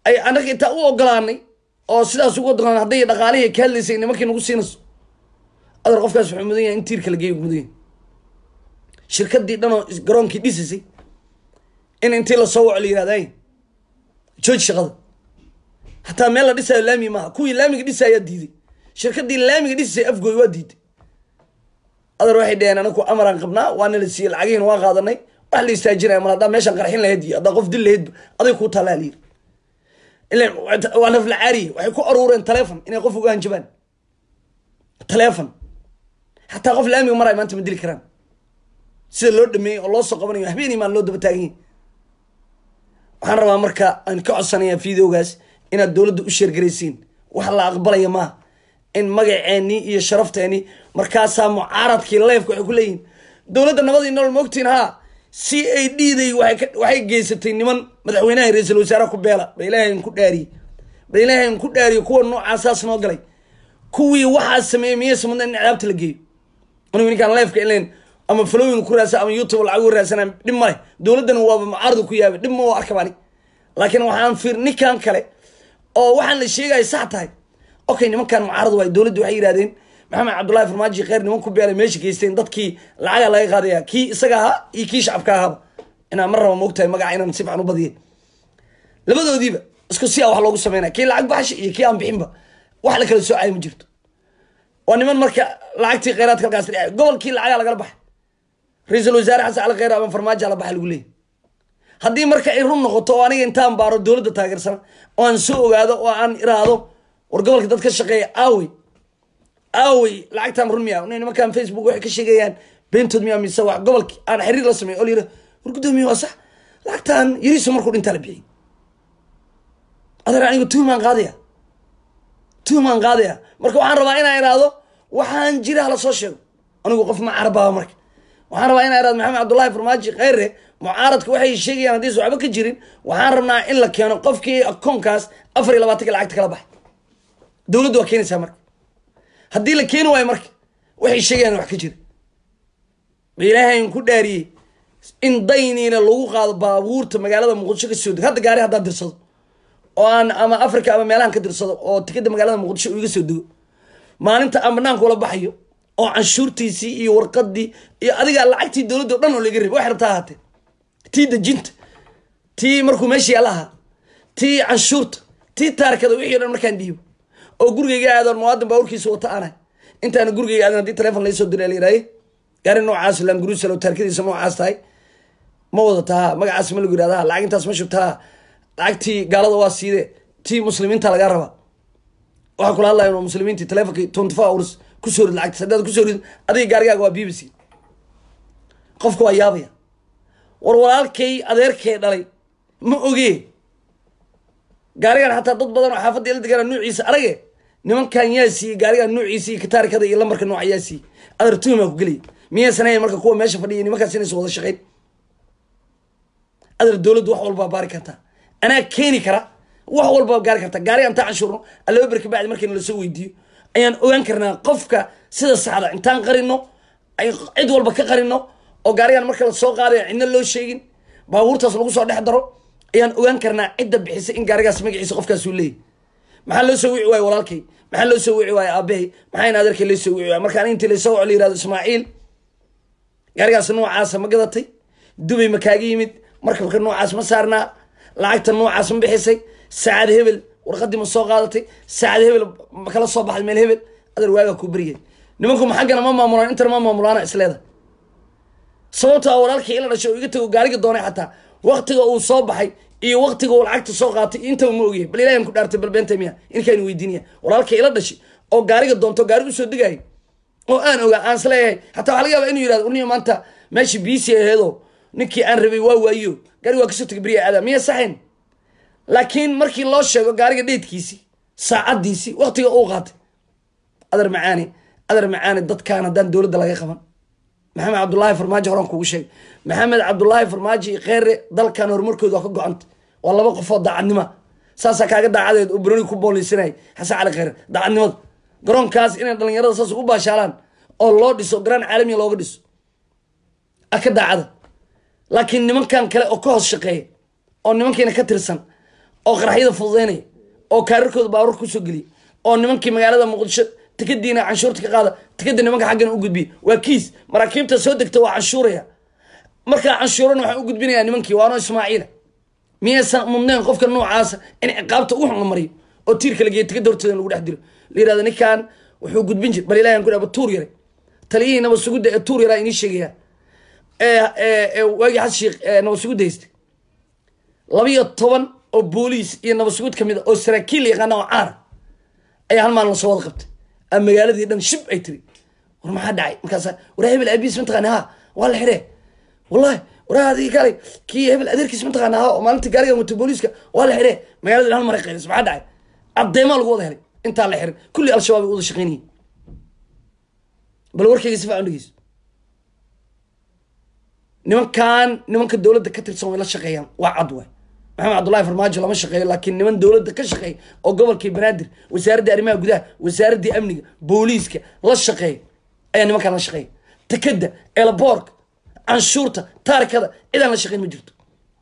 ay anaga intaa u ogolaanay oo sidaas ugu ogolaan hadday dhaqaalihii ka hadlaysay nimankii nagu siinayso adar qofkaas wuxuu mudan yahay in tiirka la geeyo mudan yahay shirkadii dhan oo garoonkii dhisaysay in intii lasoo waco la yirahda ay jooji shaqada hataa meel la dhisayo laami maaha kuwii laamiga dhisayaa diiday shirkadii laamiga dhisisay afgooy waa diiday adar waxay dhaheen anaku amaraan qabnaa waana la siiyey lacagihiina waa qaadanay wax la istaajinaya mal haddaa meeshaan qarxin lahayd iyo haddaa qof dil lahayd aday kuu taalaa la yiri ilan waa nafla caariye waxay ku aruureen taleefon inay qof uga hanjabaan taleefon xataa qof laamiga maraya maanta ma dili karaan sida loo dhameeyey oo loo soo qabanayo habeenii maan loo daba taagan yahay waxaan rabaa marka aan ka codsanayaa videogaas inaad dowladda u sheergaraysiin wax la aqbalaya maaha in magaceeni iyo sharafteeni markaasaa mucaaradkii leefka waxay ku leeyihin dowladda nabadii nolol maogtiin haa c a d day waxay geysatay niman madaxweynaha ra-iisul wasaaraha ku beela ba ilaahay ku dhaariyey ba ilaahay ku dhaariyo kuwa noocaasaas noo galay kuwii waxaa sameeyey miyaysa mudna in cadaabta la geeyo anigu ninkaan leefka ilan ama falooyin ku raasa ama youtube lacag u raasana dhib male dowladdana waaba mucaarada ku yaabay dhib ma oo arkabani laakiin waxaan fiir ninkan kale oo waxaan la sheegaya sax tahay okay nimankan mucaarad waay dowladda waxay yidhahdeen maxamed cabdullahi farmaaji kheyr niman ku beelay meesha geysteen dadkii lacaga laga qaadaya kii isaga ahaa iyo kii shacabka ahaaba inaan mar raba moogtahay magaca inaan si fican u badiya labadoodiiba isku si a wax loogu sameynaya kii lacag baxsha iyo kii aan bixinba wax la kala soocaya ma jirto waa niman marka lacagtii kheyraadka halkaas dhacay gobolkii lacagaa lagala baxay ra-iisul wasaare xasan cali kheyr ama farmaajo ala baxa lagu leeyay haddii marka ay run noqoto oo aniga intaan baaro dowladda taageersana oo aan soo ogaado oo aan iraahdo war gobolka dad ka shaqeeya aawey aawey lacagtaan run miya nimankan facebook waxay ka sheegayaan beentood miya mise wax gobolki aan xiriir la sameey oo layira war guddoomiye waa sax lacagtaan yariiso markuu dhintaa la bixiyay adeer aniga tuhumaan qaadaya tuhumaan qaadaya marka waxaan rabaa inaan iraahdo waxaan jira hala soo sheego anigu qof ma carababa marka waxaan rabaa inaan iraahdo maxamed cabdullahi farmaaji kheyre mucaaradka waxay sheegayaan haddii waxba ka jirin waxaan rabnaa in la keeno qofkii akoonkaas afar iyo labaatanka lacagta kala baxay dowladdu waa keenaysaa marka haddii la keeni waayo marka waxay sheegayaan wax ka jira ba ilaahayn ku dhaariyey in dayniina lagu qaado baabuurta magaalada muqdisho ka soo dego hadda gaari haddaan dirsado oo aan ama africa ama meelahan ka dirsado oo tikada magaalada muqdisho uu iga soo dego maalinta aan banaanka ula baxayo oo canshuurtiisii iyo warqadii iyo adiga lacagtii dowladda o dhan oo laga rabay wax rabtaa ahaatee tii dejinta tii markuu meeshii alahaa tii canshuurta tii taarkada wixii o dhan markaan dhiibo oo gurigayga aadoon muwaadin baaburkiisa wata aanay intaana gurigayga aadan hadii telefon laysoo diray la yidhahye gaari noocaas lamguruusalo taarkadiisa noocaas tahay ma wadataa magacaas ma lagu yirahdaa lacag intaas ma shubtaa lacagtii gaalada waa siide tii muslimiinta lagaa rabaa waxaa kula hadlaya inuu muslimiintii telefonkii twenty four hours kusoo rid lacagtiis haddaad kusoo rid adiga gaarigaaga waa b b c qofka waa yaabaya war walaalkay adeerkee dhalay ma ogee gaarigan xataa dad badan oo xaafadda ila degaana nuuciisa arage nimankan yaa siiyey gaarigan nuuciisa iyo kataarkada iyo lambarka nooca yaa siiyey adar tuhumaa ku gelaya miyaysan hayn marka kuwa meesha fadhiya nimankaas inaysan wada shaqeyn adar dowladdu wax walbaa baari kartaa anaa keeni kara wax walbaa gaari karta gaariga intaan canshuurno allaba berka bacdi markayna lasoo weydiiyo ayaan ogaan karnaa qofka sida saxda intaan qarino ay cid walba ka qarino oo gaarigan marka la soo qaadayo cidna loo sheegin baabuurtaas lagu soo dhex daro ayaan ogaan karnaa cidda bixisay in gaarigaas magaciisa qofkaasuu leeyahy maxaa loo soo wici waaye walaalkay maxaa loo soo wici waaye aabahay maxaa in adeerkay loo soo wici waaye markaan intii lasoo waco la yirahdo ismaaciil gaarigaas noocaasa ma gadatay dubay ma kaaga yimid markabka noocaas ma saarnaa lacagta noocaas ma bixisay saacad hebel warqadii ma soo qaadatay saacad hebel ma kala soo baxday meel hebel adeer waagaa kuu beryay nimanku maxaggana ma maamulaan intana ma maamulaana isleeda sababtaa walaalkii ila dhashay oo iga tago gaariga doonay xataa waktiga uu soo baxay iyo waktiga uu lacagta soo qaatay intaba ma ogyahay bal ilahan ku dhaartay bal beenta miya inkaan weydiinaya walaalkii ila dhashay oo gaariga doonto gaari usoo degaayo oo aan ogaa aan isleeyahay xataa waxaa laga yaaba inuu yirahdo urniyo maanta meesha biisi aheedoo ninkii aan rabay waa waayo gaari waa kasoo tegay beriya aadaa miya saxayn laakiin markii loo sheego gaariga dheedkiisii saacadiisii waktiga uu qaatay adar macaani adar macaani dadkaan haddaan dowladda laga qaban maxamed cabdullaahi farmaajo horaan kugu sheegay maxamed cabdullaahi farmaajo iyo kheyre dalkan horumarkooda waa ka go-anta waa laba qofoo daacadnima saasaa kaaga daacadeed oo broni ku booleysanay xasan cali kheyre daacadnimada garoonkaas inay dhalinyarada saas ugu baashaalaan oo loo dhiso garaan caalamiya looga dhiso a ka daacada laakiin nimankan kale oo ka hoos shaqeeya oo nimankiina ka tirsan oo qaraxyada fududeynaya oo kaararkooda baabuur kusoo geliya oo nimankii magaalada muqdisho tikadiina canshuurta ka qaada tikada nimanka xaggana u gudbiya waa kiis maraakiibta soo degta waa canshuuraya markaa canshuurana waxaan u gudbinayaa nimankii waano ismaaciila miyaysan mudnayn qofka noocaasa in ciqaabta ugu xun la mariyo oo tiirka la geeyo tikada horteeda in lagu dhex dilo la yirahdo ninkan wuxuu gudbin jir bal ilahi aan ku dhaaba tuur yaray taliyihii nabad sugudda ee tuur yaraa inii sheegaya ee waagii xas sheekh nabad sugudda haystay labiyo toban oo booliis iyo nabad sugud ka mid a oo saraakiil yaqaana oo caana ayaa hal maalin lasoo wada qabtay a magaaladii dhan shib ay tiri war maxaa dhacay markaasa war hebel aabiis mataqaana ha waa la xidhee wallahi war adii kaalay kii hebel adeerkiis mataqaana ha oo maalinta gaarigan wato booliiska waa la xidhee magaaladii dhan hal maray qaylis maxaa dhacay caddeemaa lagu wada helay intaa la xiray kulli al-shabaab ay wada shaqeynayeen bal warkayga si fiican dhegeyso nimankan nimanka dowladda ka tirsan way la shaqeeyaan waa cad waay maxamed cabdullahi farmaajo lama shaqeeyo laakiin niman dowladda ka shaqeeya oo gobolkii banaadir wasaaraddii arrimaha gudaha wasaaraddii amniga booliiska la shaqeeya ayaa nimankan la shaqeeya takada eelaboorka canshuurta taarikada cidaan la shaqeyn ma jirto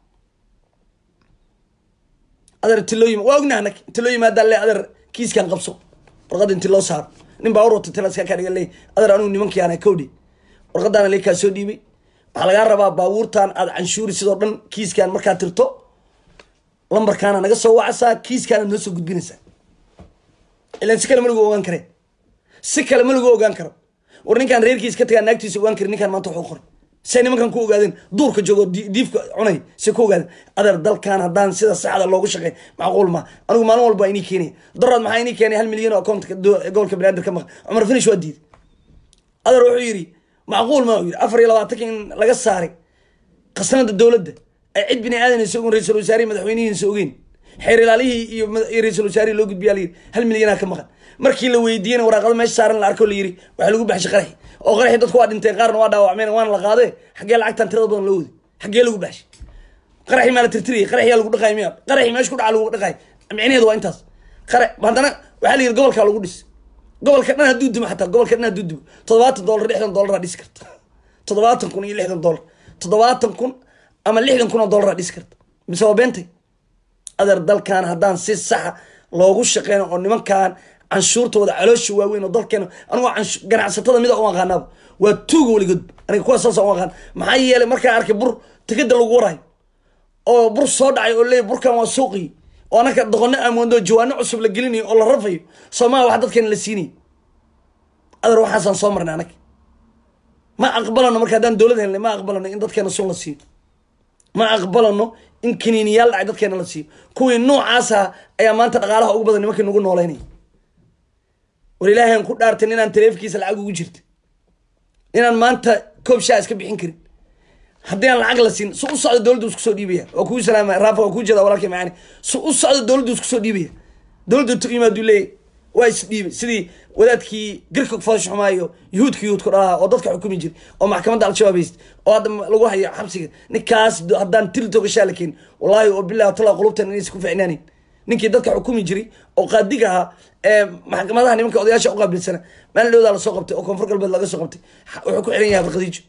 adeer inti loo yima waa ognaha anag inti loo yimaadaan le adeer kiiskan qabso warqadda inti loo saaro nin baa urwata tilaska kaa dhiga leey adeer anugu nimankii ana kowdhi warqadaana lee kaa soo dhiibay waxaa lagaa rabaa baabuurtan aad canshuuri sidoo dhan kiiskan markaa tirto lambarkaana naga soo wacaysaa kiiskaana noo soo gudbinaysaa ilan si kale ma lagu ogaan kare si kale ma lagu ogaan karo war ninkaan reerkiis ka tagaa naagtiisa ogaan kari ninkaan maanta waxu qoray say nimankan ku ogaadeen duurka joogo diifka cunay say ku ogaadeen adeer dalkan haddaan sida saxda loogu shaqey macquul ma anigu maalin walba waa inii keenaya daraad maxaa inii keenay hal milyan oo accountka gobolka banaadir ka maqa cumar finish waa diiday adeer wuxuu yidhi macquul ma yidhi afar iyo labaatanka in laga saaray khasnada dowladda ay cid bini aadanaysa ogen ra-isul wasaarihi madaxweynihiisa ogeyn xeer ilaalihii iyo ra-isul wasaarihi loo gudbiyaa la yidhi hal milyanaa ka maqan markii la weydiiyena waraaqada meesha saaran la arko la yidhi waxaa lagu baxshay qaraxi oo qaraxi dadku waa dhinteen qaarna waa dhaawacmeen waana la qaadee xaggee lacagtan tirada badan loo waday xaggee lagu baxshay qaraxi maa la tirtiriyay qaraxiyaa lagu dhaqaay miya qaraxi meesha ku dhaca lagu dhaqaay micnaheedu waa intaas qara haddana waxaa la yidhi gobolkaa lagu dhis gobolka dhan hadduu dumo xataa gobolka dhan hadduu dumo toddobaatan dollar lixdan dollaraa dhisi karta toddobaatan kun iyo lixdan dollar toddobaatan kun ama lixdan kun oo dollaraa dhisi karta mise waa beentay adeer dalkan haddaan si saxa loogu shaqeyno oo nimankan canshuurtooda caloosha waaweyn oo dalkeena anigoo ganacsatada mida u aqaanaaba waa tuuga weligood aniga kuwa saasa u aqaan maxaa yeelay markaa arkay bur tikada lagu waraayo oo bur soo dhacay oo leey burkan waa suuqii oo anaka doqono amoondo jawaano cusub la gelinayo oo la rafayo soomaa wax dadkeena la siinayo adeer waxaasaan soo marnay anag ma aqbalano marka haddaan dowlad helnay ma aqbalano in dadkeena sun la siiyo ma aqbalano in kaniiniyaal dhacay dadkeena la siiyo kuwii noocaasa ayaa maanta dhaqaalaha ugu badan nimankii nagu nooleynaya war ilaahan ku dhaartay inaan taleefkiisa lacag ugu jirta inaan maanta koob shaa iska bixin karin haddii aan lacag la siin su u socda dowladdu isku soo dhiibaya waa kuu salaama raafa waa kuu jeeda walaalkay macaani su u socda dowladdu isku soo dhiibaya dowladda tu yimaadu leeyahy waa isdhiibay sidii wadaadkii girka foosh xumaayo yuhuudka yuhuudku dhalaha oo dadka xukumi jiray oo maxkamadda al-shabaab hayst oo hadda lagu hayo xabsiga ninkaas haddaan til togashaa la keenin wallahi oo bilahi tala qulubtan inaysa ku ficnaanin ninkii dadka xukumi jiray oo qaadiga ahaa ee maxkamadaha nimanka odayaasha uqaabilsana maalin dhowdaa lasoo qabtay oo koonfur galbeed laga soo qabtay wuxuu ku xiran yahay abdiqadiijo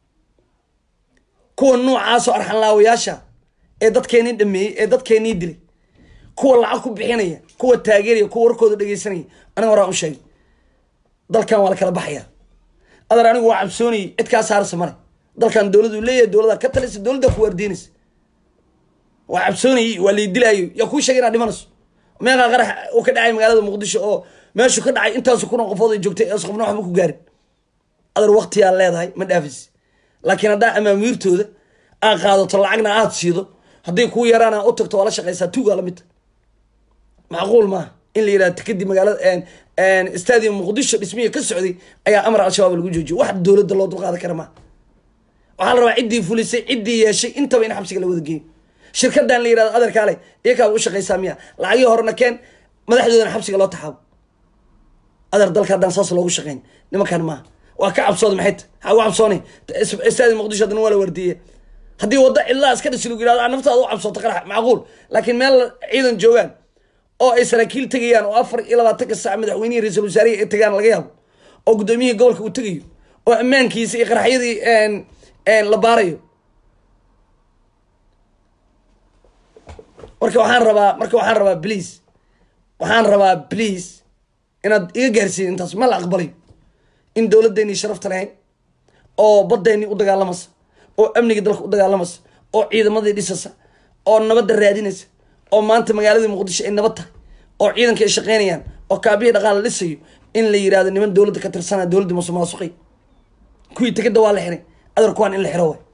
kuwa noocaasoo arxanlaawayaasha ee dadkeenii dhameeyey ee dadkeenii dilay kuwa lacag ku bixinaya kuwa taageeraya kuwa warkooda dhegeysanaya aniga horaa u sheegay dalkan waa la kala baxaya adeer anigu waa cabsoonayay cid kaa saarasa male dalkan dowladu leeyahay dowlada ka talisa dowladda ku waardiinaysa waa cabsoonayay waa laydilaayo yaa kuu sheegay inaad dhimanayso meeqaa qarax uu ka dhacay magaalada muqdisho oo meeshu ka dhacay intaasu kuna qofood ay joogtay ees qofna waxba ku gaarin adeer waktiyaa leedahay ma dhaafis laakiin haddaa amaamiirtooda aad qaadato lacagna aad siido hadday kuu yaraana u tagto waa la shaqaysaa tuugaa lamidta macquul maaha in la yidhahdo kadib magaalada stadium muqdisho dhismihi ka socday ayaa amar al-shabaab lagu joojiyo wax dowladda loo dulqaadan kara maaha waxaa la rabaa ciddii fulisay ciddii yeeshay intaba in xabsiga la wada geeyo shirkadan la yidhahdo adeerkaale iyakaaba u shaqaysaa miya lacagii horena keen madaxdoodana xabsiga loo taxaabo adeer dalka haddaan saas loogu shaqeyn nimankan maaha waa ka cabsooda maxay ta waxaa u cabsoonay stadium muqdisho haddana waa la wardiiye haddii waddo cidlaa iska dhisi lagu yidhahdo naftaada u cabsooto qarax macquul laakiin meel ciidan joogaan oo ay saraakiil tegayaan oo afar iyo labaatanka saac madaxweynihii ra-iisul wasaarihi ay tagaan laga yaabo oo guddoomiyihii gobolka uu tegayo oo ammaankiisa iyo qaraxyadii la baarayo marka waxaan rabaa marka waxaan rabaa please waxaan rabaa please inaad iga gaarsiin intaas ma la aqbalayo in dowladdeennii sharafta lahayn oo baddeennii u dagaalamaysa oo amnigii dalka u dagaalamaysa oo ciidamadii dhisaysa oo nabadda raadinaysa oo maanta magaaladii muqdisho ay nabad tahay oo ciidanka ay shaqaynayaan oo kaabihii dhaqaala dhisayo in la yidhahdo niman dowladda ka tirsanaya dowladda musuqmaasuqay kuwii tegada waa la xiray adar kuwaan in la xiro waay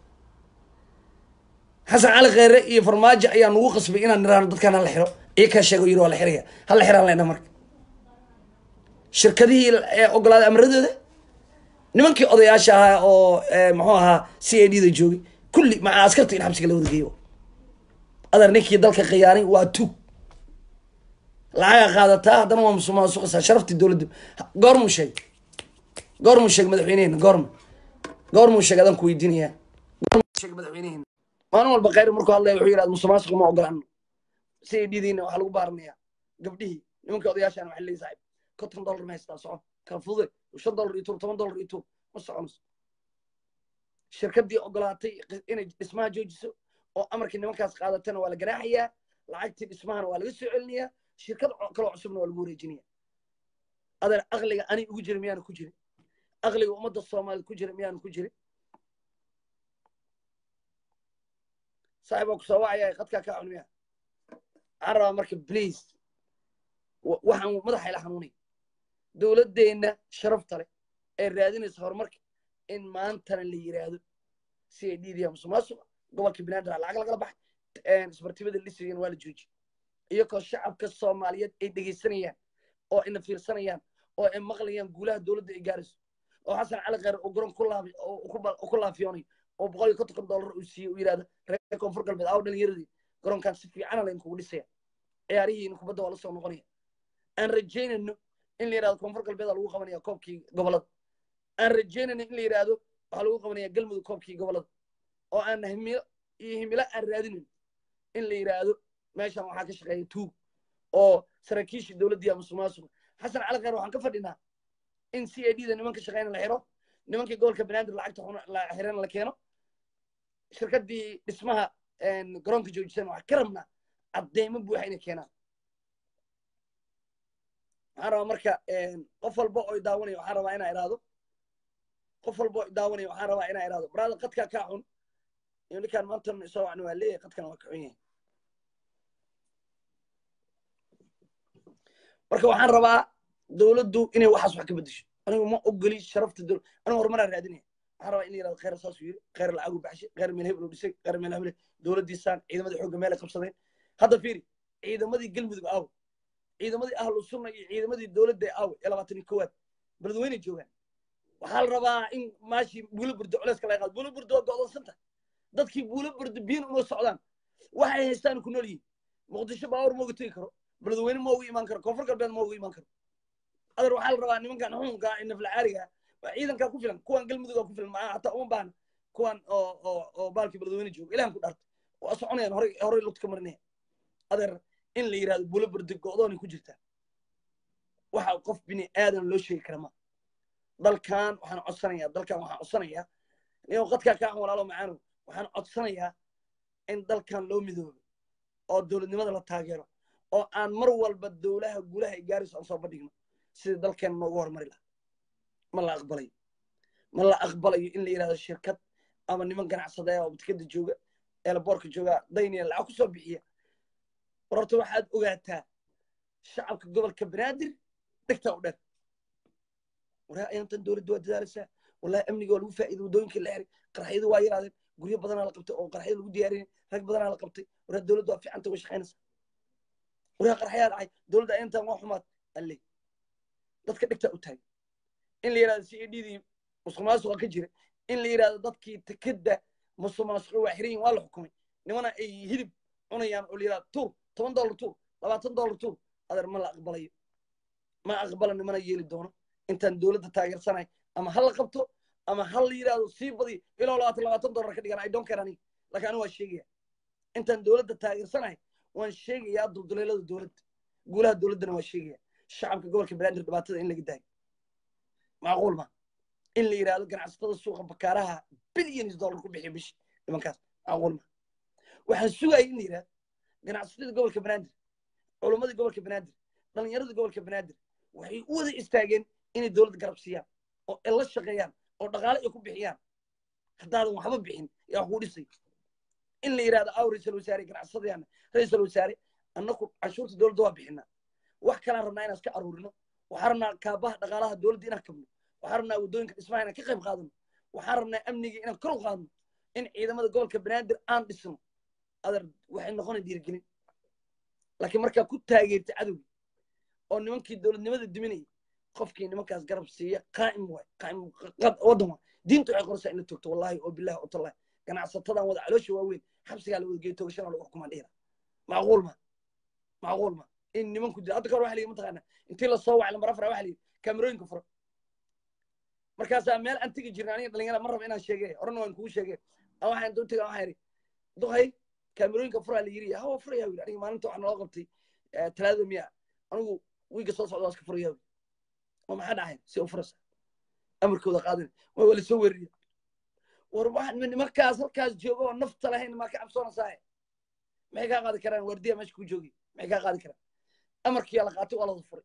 xasan cali kheyre iyo farmaajo ayaa nagu qasbay inaan niraano dadkaan hala xiro iyo kaa sheego yiri waa la xiraya hala xiraan lena marka shirkadihii ee ogolaaday amaradooda nimankii odayaasha ahaa oo muxuu ahaa c a d da joogay kulli maca askarta in xabsiga la wada geeyo adar ninkii dalka khiyaanay waa tug lacaga qaadataa haddana waa musuqmaasuqaysaa sharaftii dowladda goormuu sheegay goormuu sheegay madaxweynehena goorma goormuu sheegay adaan ku weydiinaya goormuu sheegay madaxweynehena maalin walba khayr markuu hadlaya wuxuu yidhahda musuqmaasuqa ma ogolaano si ay dhidiina waxaa lagu baaranayaa gabdhihii nimankii odayaashaan waxay leeyihin saaxib konton dollar ma haystaa soco kala fudude shan dollar iyo tuur toban dollar iyo tuur ma soconayso shirkaddii ogolaatay inay dhismaha joojiso oo amarkii nimankaas qaadatana waa la ganaaxayaa lacagtii dhismahana waa laga soo celinayaa shirkad kaloo cusubna waa lagu wareejinaya adeer aqliga ani ugu jira miyaana ku jirin aqliga ummadda soomaaliyed ku jira miyaana ku jirin saaxib waa kusoo wacaya qadkaa kaa cunmiya waxaan rabaa marka please waxaan madaxa ila xanuunay dowladdeenna sharafta leh ee raadinaysa horumarka in maantana la yiraahdo si ay dhiidiya musuqmaasuqa gobolka banaadir lacag lagala baxay isbartibada lisrigan waa la jooji iyagoo shacabka soomaaliyeed ay dhegaysanayaan oo ina fiirsanayaan oo ay maqlayaan guulaha dowladda ay gaarayso oo xasan cali kheyr uu garoon ku laabi oo ku laafiyoonayo oo boqol iyo konton dollar uu siiyey uu yidhahdo reer koonfur galbeed aw dhalinyaradii garoonkan si fiicana layn kugu dhisaya ciyaarihiina kubadda waa la soo noqonaya aan rajaynayno in la yidhahdo koonfur galbeeda lagu qabanaya koobkii gobolada aan rajaynayno in la yidhahdo waxaa lagu qabanaya galmudug koobkii gobolada oo aan himilo iyo himilo aan raadinayn in la yidhaahdo meeshan waxaa ka shaqeeya tuug oo saraakiishii dowladdiiya musuqmaasuqa xasan cali kheyr waxaan ka fadhinaa in c a d da nimanka shaqeyna la xiro nimankii gobolka banaadir lacagta la xirana la keeno shirkaddii dhismaha garoonka joojisan waxaa ka rabnaa cadeymo buuxa inay keenaan waxaan rabaa marka qof walba oo daawanaya waxaan rabaa inaa idhaahdo qof walba oo daawanaya waxaan rabaa inaa idhaahdo baraada qadkaa kaa xun iyo ninkaan maanta soo wacni waa leeyahay qadkana waa kaxun yahay marka waxaan rabaa dowladdu inay waxaas wax ka bedesho anigu ma ogoli sharafta dowlad anigu horumaraa raadinaya waxaan rabaa in la yirahdo kheyr saasuu yiri kheyr lacagu baxshay kheyr meel hebel u dhisay kheyr meel hebel dowladdiisaan ciidamadii xoogga meelay qabsadeen hadda fiiri ciidamadii galmudug aawe ciidamadii ahlu sunna iyo ciidamadii dowladda aawe ee labaatan iyo kowaad beledweyne joogaan waxaa la rabaa in maashii buulo burdo culeyska laga qaado buulo burdo waa go'doonsan tahay dadkii buulo burdo biyin uma socdaan waxay haystaan ku nool yihiin muqdisho baawar ma uga tegi karo beledweyne ma uga imaan karo koonfur galbeed ma uga imaan karo adar waxaa la rabaa nimankan xukunka ee naflacaariga waa ciidankaa ku filan kuwan galmudugaa ku filan maa hataa uma baahna kuwan oo oo oo baalkii beledweyne jooga ilahan ku dhaartay waa soconayaan horey horey lugta ka marinaya adeer in la yidhahdo buulo burdo go'doonay ku jirtaa waxa qof bini aadan loo sheegi kara ma dalkan waxaan codsanayaa dalkan waxaan codsanayaa inuu qadkaa kaa walaalo macaanow waxaan codsanayaa in dalkan loo midoobo oo dowladnimada la taageero oo aan mar walba dowlaha guulaha ay gaarayso aan soo bandhigno sidii dalkeen noogu horumari laha ma la aqbalayo ma la aqbalayo in la yidhahdo shirkad ama niman ganacsadaya oo batikada jooga eelaboorka jooga dayniya lacag ku soo bixiya war horta waxaad ogaataa shacabka gobolka banaadir dhegtaa u dheer waraa ayaantan dowladda waa dadaalaysaa wallahi amniga waa lagu faa'iiday waddooyinkii la xiray qarxyadu waa yaraadeen guryo badanaa la qabtay oo qarxyada lagu diyaariyay rag badanaa la qabtay waraa dowladda waa fiicanta way shaqaynaysaa waraa qarxyaa dhacay dowladda ayaantan waa xumaad alle dadka dhegtaa u taagay in la yidhahdo c a d dii musuq maasuqa ka jira in la yidhahdo dadkii tikada musuq maasuqa waa xiran yihin waa la xukumay nimana ay hilib cunayaan oo la yidhahdo tuur toban dollar tuur labaatan dollar tuur adeer ma la aqbalayo ma aqbala nimana yeeli doono intaan dowladda taageersanay ama ha la qabto ama ha la yidhahdo sii badi ilaa labaatan labaatan dollar ka dhigan i don't care aniga laakiin aniga waa sheegaya intaan dowladda taageersanahay waan sheegayaa dulduleelada dowladda guulaha dowladdana waa sheegaya shacabka gobolka banaadir dhibaatada in laga daayo macquul ma in la yidhahdo ganacsatada suuqa bakaaraha billions dollar ku bixiya bishi nimankaas macquul ma waxaan sugaya in la yidhahdo ganacsatada gobolka banaadir culummadii gobolka banaadir dhallinyaradii gobolka banaadir waxay u wada istaageen inay dowladda garab siiyaan oo ay la shaqeeyaan oo dhaqaale ay ku bixiyaan haddaadan waxba bixin yaa kuu dhisay in la yidhahdo aw ra-iisul wasaare ganacsadayaana ra-iisul wasaare annaku canshuurta dowladda waa bixinaa wax kalaan rabnaa inaan iska aruurino waxaan rabnaa kaabaha dhaqaalaha dowladda inaan kabno waxaan rabnaa waddooyinka dhismaha inaan ka qayb qaadano waxaan rabnaa amniga inaan kor u qaadno in ciidamada gobolka banaadir aan dhisno adar waxay noqonay dhiirigelin laakiin markaa ku taageerta cadowgi oo nimankii dowladnimada duminayay qofkii nimankaas garab siiya qaa'im waay qaa'im waddan waay diinta waxay qoraysaa in la toogto wallahi oo billahi oo tallahi ganacsatadan wada caloosha waaweyn xabsigaa la wada geeyo toogashana lagu xukumaan dhihira macquul ma macquul ma in nimanku dil hadda kahor waxa la yidhi mataqaana intii la soo wacay lambar afar waxa la yidhi kaamerooyinka fura markaasaa meel aan tegi jirna aniga dhalinyara ma raba inaan sheege horena waan kugu sheege waxaan duu tegaa waxaan yidhi duqay kaamerooyinka furaa la yidhi hawa furaya yidhi aniga maalinta waxaa naloo qabtay talaadada miya anigu wiiga soo socda waa iska furaya oo maxaa dhacayn si u furasa amarkooda qaadin waa wala soo weerariya war wax nimankaas halkaas jooga oo nafta lahayn maa ka cabsoonaysaa maxay kaa qaadi karaan waardiya meesha ku joogi maxay kaa qaadi karaan amarkiyaa la qaatay waa lawada furay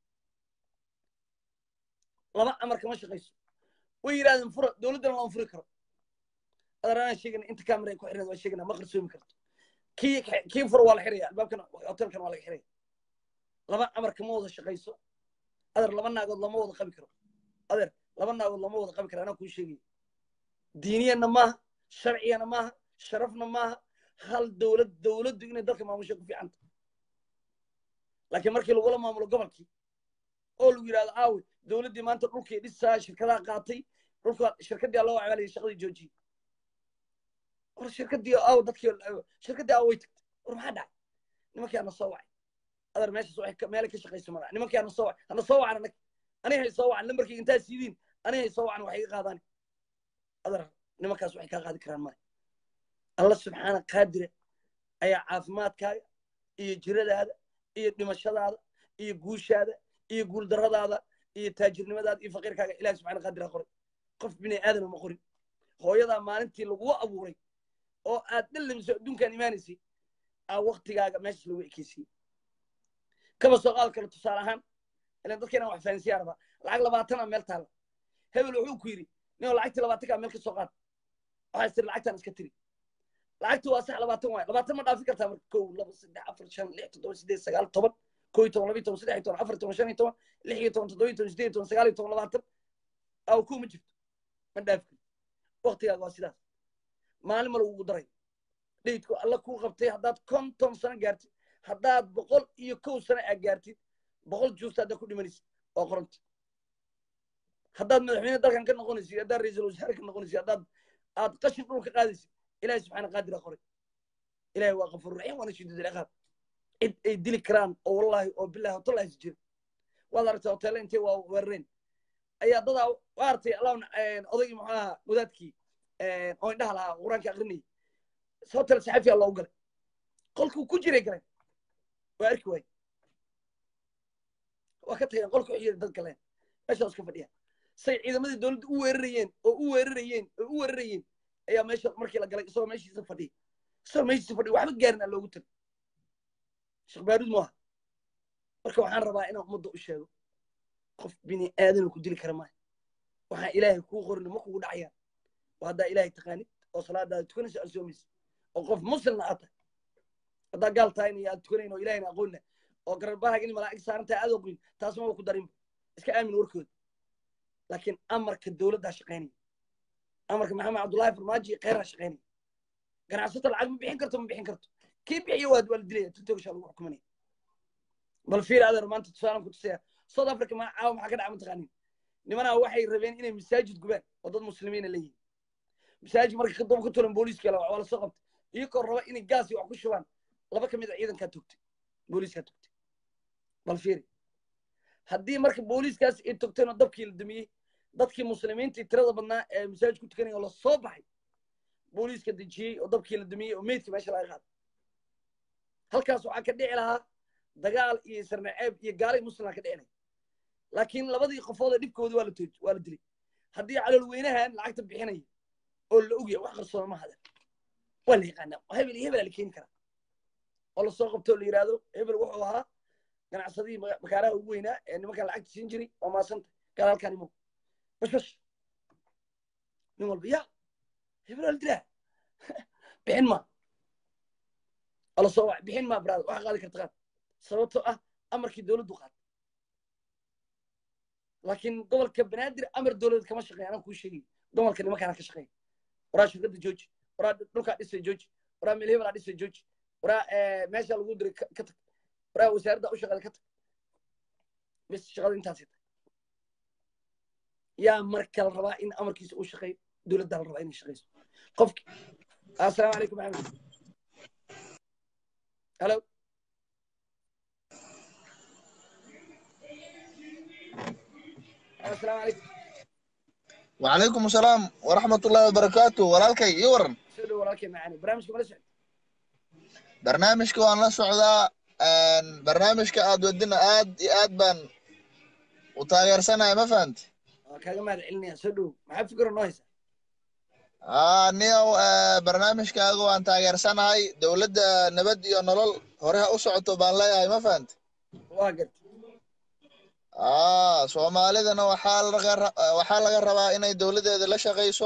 laba amarka ma shaqayso way yidhahdeen fura dowladdana lama furi karo adaraan sheegana inta camera ay ku xirnad waa sheegana ma qarsoomi karto kii kii fura waa la xiraya albaabkana hotelkan waa laga xiraya laba amarka ma wada shaqayso adeer laba naagood lama wada qabi karo adeer laba naagood lama wada qabi karo anaa kuu sheegaya diiniyana maaha sharciyana maaha sharafna maaha hal dowlad dowladdu inay dalka maamusho ku fiicanta laakiin markii lagula maamulo gobolkii oo lagu yidhahdo aawe dowladdii maanta dhulkii dhisaa shirkadaha qaatay dhulka shirkaddii loo wacbaaliyay shaqadii joojiyey war shirkaddii aaw dadkii shirkaddii aaw way tagtay war maxaa dhacay nimankii ana soo wacay adar meeshaas waxay meelay ka shaqayso mala nimankii ana soo wacay hana soo wacan anag aniga hay soo wacan lambarkii intaa siidiin aniga hay soo wacan waxay iga qaadaan adar nimankaas waxay kaa qaadi karaan male alla subxaana qaadire ayaa caafimaadkaaga iyo jiradaada iyo dhimashadaada iyo guushaada iyo guuldarradaada iyo taajirnimadaada iyo faqiirkaaga ilahi subxana qaadira qoray qof bini aadama ma qorin hooyadaa maalintii lagugu abuuray oo aad dhallamiso adduunkaan imaanaysay aa waktigaaga meeshas lagu ekeysiyey kaba soo qaad kale tusaale ahaan ilan dadkeenan wax fahansiyaa rabaa lacag labaatana meel taalla hebel wuxuu ku yidhi ninoo lacagtii labaatankaa meel ka soo qaad waxaa tiri lacagtaan iska tiri lacagtu waa sax labaatan waay labaatan ma dhaafi kartaa marka kow laba saddex afar shan lix toddoba sideed sagaal toban kow iyo toban laba iyo toban saddex iyo toban afar iyo toban shan iyo toban lix iyo toban toddoba iyo toban sideed iyo toban sagaal iyo toban labaatan aw kow ma jirto ma dhaafi karto waktigaaga waa sidaas maalin ma lagugu daray dheydku alla kuu qabtay haddaad konton sano gaartid haddaad boqol iyo kow sano aa gaartid boqol juusta haddaad ku dhimanaysid waa qoranta haddaad madaxweyne dalkan ka noqonaysid haddaad ra-iisul wasaare ka noqonaysid haddaad aad qashin dhulka qaadaysid ilahi subxaana qaadira qoray ilahi waa qafuur raxiim waana shadiid alciqaab cid ay dili karaan oo wallahi oo bilahi hotallahi is jira waad aragtay hoteelle intay waa weerareen ayaa dadaa waa artay allah odaygii muxuu ahaa wadaadkii oo indhaha lahaa qur-aanka akrinayay hotel saxafiya loogu galay qolkuu ku jiray galeen waa arki waaye waa ka tageen qolka waxay yidhi dad galeen meeshaa iska fadhiya say ciidamadii dowladda u weerarayeen oo u weerarayeen oo u weerarayeen ayaa meesha markii la galay isagoo meeshiisa fadhiya isagoo meeshiisa fadhiya waxba gaarin aa loogu tagay sheekh baaruud maaha marka waxaan rabaa inaan ummadda u sheego qof bini aadana ku dili kara maayo waxaan ilaahay kuu qorin ma kugu dhacayaan oo haddaa ilaahay taqaanid oo salaadaada tukanaysa aad soomaysa oo qof muslimna aad tahay haddaa gaal tahayna iyo aad tukanayn oo ilahayna aqoonna oo gararbahaaga in malaa'ig saarantahay aad oqoyn taas maba ku darinba iska aamin warkooda laakiin amarka dowladdaa shaqaynaya amarka maxamed cabdullahi farmaajo kheyraa shaqaynaya ganacsata lacag ma bixin karto ma bixin karto kii bixiya waad waa la dilaya tutogashaa lagu xukumanaya bal fiir adeer maanta tusaalan ku tusaya south africa ma caawa maxaa ka dhaca mataqaanin nimanaa waxay rabeen inay masaajid gubaan oo dad muslimiina leeyihin masaajid marka kadaba ka tulan booliiska la waa la soo qabtay iyagoo raba inay gaasi wax ku shubaan laba ka mid a ciidankaa togtay booliiskaa togtay bal fiiri haddii marka booliiskaas ay togteen oo dabkii la dumiyey dadkii muslimiintii tirada badnaa ee masaajid ku tukanaya oo la soo baxay booliiska dejiyey oo dabkii la dumiyey oo meydka meesha laga qaaday halkaas waxaa ka dhici lahaa dagaal iyo sarnaceeb iyo gaalay muslimaa ka dhicinay laakiin labadii qofood ee dhibkoodii waa la tooj waa la dilay haddii caloolweynahan lacagta bixinaya oo la ogyahay wax qarsooma hada waa la yaqaanaa hebel iyo hebelaa la keeni karaa oo lasoo qabto la yidhaahdo hebel wuxuu ahaa ganacsadihii makaaraha ugu weynaa ee nimankan lacagta siin jiray waa maasanta gaal halkaan imo bash bash nin walba ya hebel waa la dilaa bixin ma oo lasoo wacay bixin ma brad waxa qaadi karta qaad sababtoo ah amarkii dowladdu qaad laakiin gobolka banaadir amar dowladeed kama shaqeeya anaan kuu sheegay gobolka nimankaana ka shaqeeya waraa shirkadda jooji waraa dhulkaa dhisay jooji waraa meel hebelaa dhisay jooji waraa meesha lagu diray ka tag waraa wasaaradda u shaqeeda ka tag bis shaqada intaasay tahay yaa marka la rabaa in amarkiisa u shaqeeyo dowladdaa la rabaa inay shaqeyso qofki assalaamu calaykum maxamed hello assalaamu calaykum وعليكم السلام ورحمة الله وبركاته ولالكي يورن soo dhow walaalkay macaani barnaamijka mala socod برنامجك وان لا سعدا ان برنامجك اد ودنا اد اد بان وتاغير سنة ما فهمت waa kaaga mahad celinaya soo dhow maxaa fikiro noo haysa اه نيو آه برنامجك اغو ان تاغير سنة هاي دولة نبد يو نلول هوريها اسعطو بان لا ما فهمت waa garta اه soomaalidana waxaa laga waxaa laga rabaa inay dowladeeda la shaqayso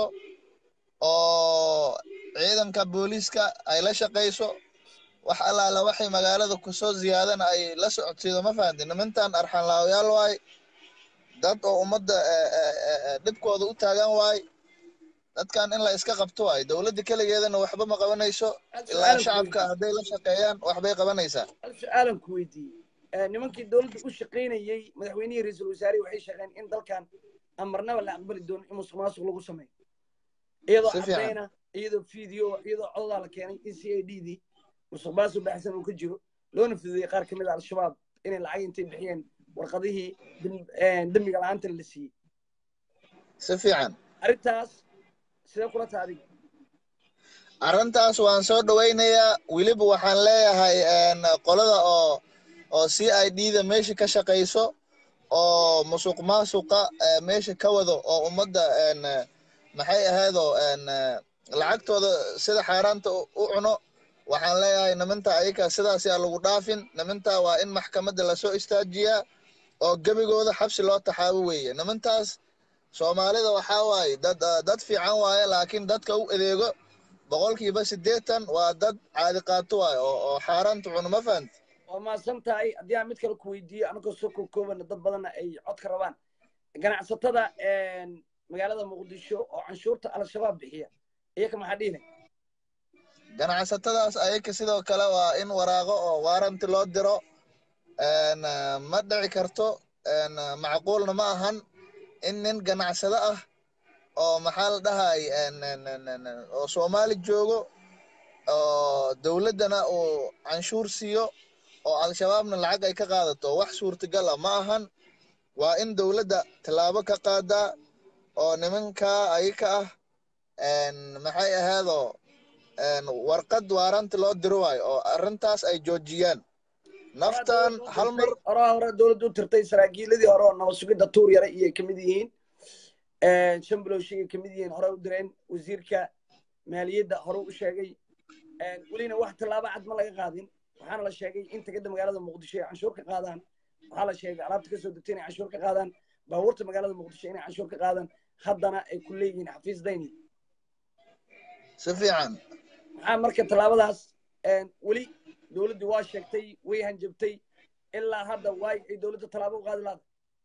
oo ciidanka booliiska ay la shaqayso wax allaala waxay magaalada kusoo ziyaadana ay la socodsiido ma fahanti nimantan arxanlaawayaal waay dad oo ummadda dhibkooda u taagan waay dadkan in la iska qabto waay dowladda keligeedana waxba ma qabanayso ilaa shacabka hadday la shaqeeyaan waxbay qabanaysaa hal su-aalan ku weydiiyey nimankii dowladda u shaqaynayey madaxweynihii ra-iisul wasaarihi waxay sheegeen in dalkan aan marnaba la aqbali doonin in musuq maasuq lagu sameeyo iyadoo Si fiican. cadayna iyadoo video iyadoo codadaa la keenay in c a d dii musuq maasuq baxsan uu ka jiro loona fududeeyey qaar kamid a al-shabaab inay lacag intay bixiyeen warqadihii dem- dembiga la-aantana la siiyey si fiican arrintaas sidee kula taha adiga arrintaas waan soo dhawaynayaa weliba waxaan leeyahay een, qolada oo oo c i d da meesha ka shaqayso oo musuq maasuqa eh, meesha ka wado oo ummadda een, eh, maxay ahaydoo een, eh, lacagtooda sida xaaraanta u u cuno waxaan leeyahay niminta ayaka sidaas yaa lagu dhaafin niminta waa in maxkamadda lasoo istaajiyaa oo gebigooda xabsi loo taxaabo weeye nimintaas soomaalida waxaa waaye dad ah, dad fiican waaye laakiin dadka u adeego boqolkiiba siddeetan waa dad caadi qaato waaye oo oo xaaraanta cuno ma fahanti waa mahadsan tahay haddii aan mid kale ku weydiiyo anagoo soo koobkoobana dad badanna ay codka rabaan ganacsatada magaalada muqdisho oo canshuurta al-shabaab bixiya iyaka maxaa dhihi lahay ganacsatadaas ayaka sidoo kale waa in waraaqo oo waaranti loo diro een, ah, ma dhici karto een, ah, macquulna ma ahan in nin ganacsado ah oo maxaa la dhahay een, een, een, een, een, oo soomaali joogo oo dowladdana uu canshuur siiyo oo al-shabaabna lacag ay ka qaadato wax suurtagal ah ma ahan waa in dowladda tallaabo ka qaadaa oo nimankaa ayaka ah een, maxay ahaydoo een, warqad waaranti loo diro waayo oo arrintaas ay joojiyaan naftan hal mar horaa hore dowladda u tirtay saraakiiladii hore oo nabad sugidda tuur yare iyay kamid yihiin shambilowshigay kamid yihiin hore u direen wasiirka maaliyadda hore u sheegay welina wax tallaabo cad ma laga qaadin waxaana la sheegay in tegada magaalada muqdisho ay canshuur ka qaadaan waxaa la sheegay alaabta kasoo degtay inay canshuur ka qaadaan baabuurta magaalada muqdisho inay canshuur ka qaadaan haddana ay ku leeyihiin xafiis dayni si fiican maxaa marka tallaabadaas weli dowladdu waa sheegtay way hanjabtay ilaa hadda waay ay dowladda tallaabo u qaadi laada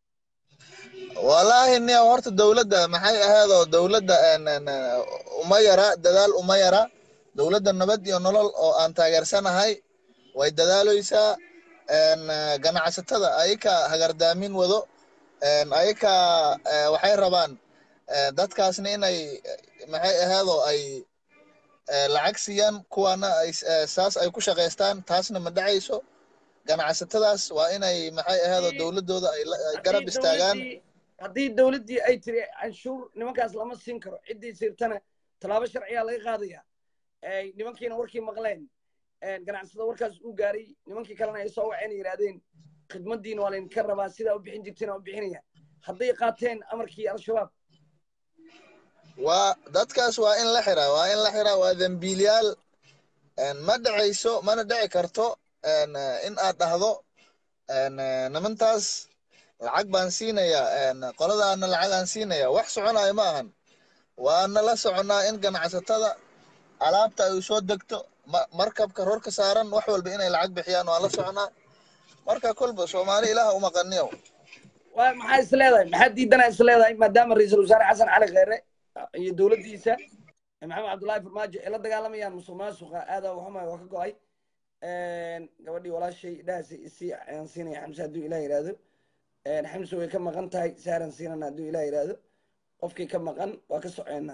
wallaahi nia horta dowladda maxay ahaydoo dowladda een, een, een, uma yara dadaal uma yara dowladda nabad iyo nolol oo aan taageersanahay way dadaaleysaa een, eh, ganacsatada ayaka hagardaamin wado een, ayaka eh, waxay rabaan eh, dadkaasna inay eh, maxay ahaydoo ay eh, lacag siiyaan kuwaana ay eh, saas ay ku shaqaystaan taasna ma dhacayso ganacsatadaas waa inay maxay ahaydoo dowladdooda ay la- ay garab Haddii istaagaan dowladdii- haddii dowladdii ay tiri canshuur nimankaas lama siin karo ciddii sirtana tallaabo sharciyaa laga qaadaya ay nimankiina warkii maqleen ganacsatada warkaas u gaaray nimankii kalena ay soo waceen yidhaahdeen khidmadiina waa laydinka rabaa sidaa u bixin jirteen u bixinaya hadday qaateen amarkii al-shabaab waa dadkaas waa in la xiraa waa in la xiraa waa dembiilyaal ma dhacayso mana dhici karto in aad dhahdo nimantaas lacag baan siinayaa qoladaana lacag aan siinaya wax soconayo ma ahan waana la soconnaa in ganacsatada alaabta ay soo degto markabka rorka saaran wax walba inay lacag bixiyaan waan la soconnaa marka kolba soomaali ilaah umaqaniyo waa maxaa is leedahay maxaa diidana is leedahay maadaama ra-iisul wasaare xasan cali kheyre iyo dowladdiisa maxamed cabdullaahi farmaajo ay la dagaalamayaan musuq maasuqa aada waxuma waa ka go-ay gabadhii walaashay dhahaasi isii ayaan siinaya xamse hadduu ilah yidhaahdo xamse way ka maqan tahay saaran siinana hadduu ilah yidhaahdo qofkii ka maqan waa ka soceynaa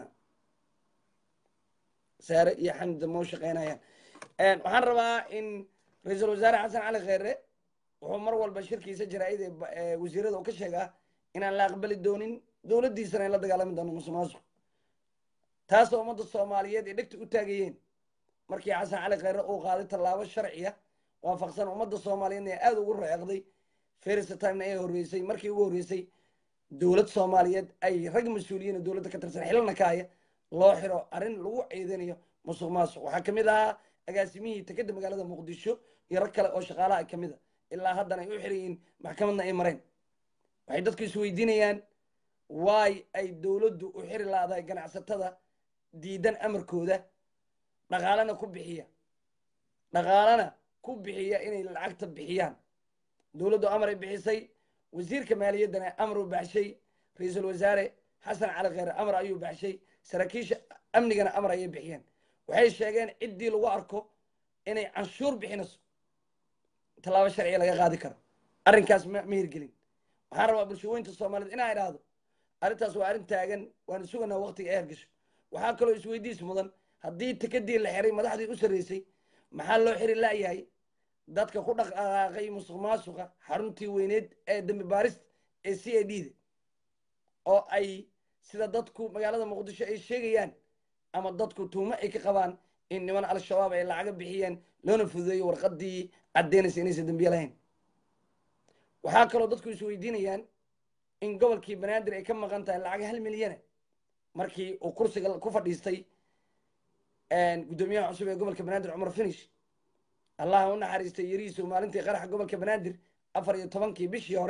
saare iyo xamda mau shaqeynayaan waxaan rabaa in ra-iisul wasaare xasan cali kheyre wuxuu mar walba shirkiisa jaraa'id ee wasiirada uu ka sheegaa inaan la aqbali doonin dowladdiisana ay la dagaalami doono musuq maasuq taasoo ummadda soomaaliyeed ay dhegta u taagayeen markii xasan cali kheyre uu qaaday tallaabo sharciya waafaqsan ummadda soomaaliyeedna ee aada ugu reecday ferisa timena ee horreysay markii ugu horreysay dowlad soomaaliyeed ay rag mas-uuliyiin dowladda ka tirsan xilana ka haya loo xiro arrin lagu ciidanayo musuq maasuq waxaa ka mid ahaa agaasimihii tekeda magaalada muqdisho iyo rag kale oo shaqaalaha ka mid a ilaa haddana ay u xirayiin maxkamadna ay mareen waxay dadku isweydiinayaan waay ay dowladdu u xiri laadahay ganacsatada diidan amarkooda dhaqaalana ku bixiya dhaqaalana ku bixiya inay lacagta bixiyaan dowladdu amar ay bixisay wasiirka maaliyaddana amar uu baxshay ra-iisul wasaare xasan cali kheyre amar ayuu baxshay saraakiisha amnigana amar ayay bixiyeen waxay sheegeen ciddii lagu arko inay canshuur bixinayso tallaabo sharciga laga qaadi karo arrinkaas ma ma hirgelin waxaan rabaa bulshooyinta soomaaliyeed inaa idhaahdo arrintaas waa arrin taagan waana suganaa waqtiga ay hergasho waxaa kaloo isweydiis mudan haddii tikadii la xiray madaxdii u sarreysay maxaa loo xiri la'yahay dadka ku dhaqaaqay musuq maasuqa xaruntii weyneed ee dambi baarista ee c a d da oo ay sida dadku magaalada muqdisho ay sheegayaan ama dadku tuumo ay ka qabaan in niman al-shabaab ay lacaga bixiyeen loona fududeeyo warqadii caddeynaysa inaysan dambiye lahayn waxaa kaloo dadku isweydiinayaan in gobolkii banaadir ay ka maqan tahay lacag hal milyana markii uu kursiga ku fadhiistay guddoomiyaha cusub ee gobolka banaadir cumar finish allah u naxariistay yarihiisu maalintii qaraxa gobolka banaadir afar iyo tobankii bishii hore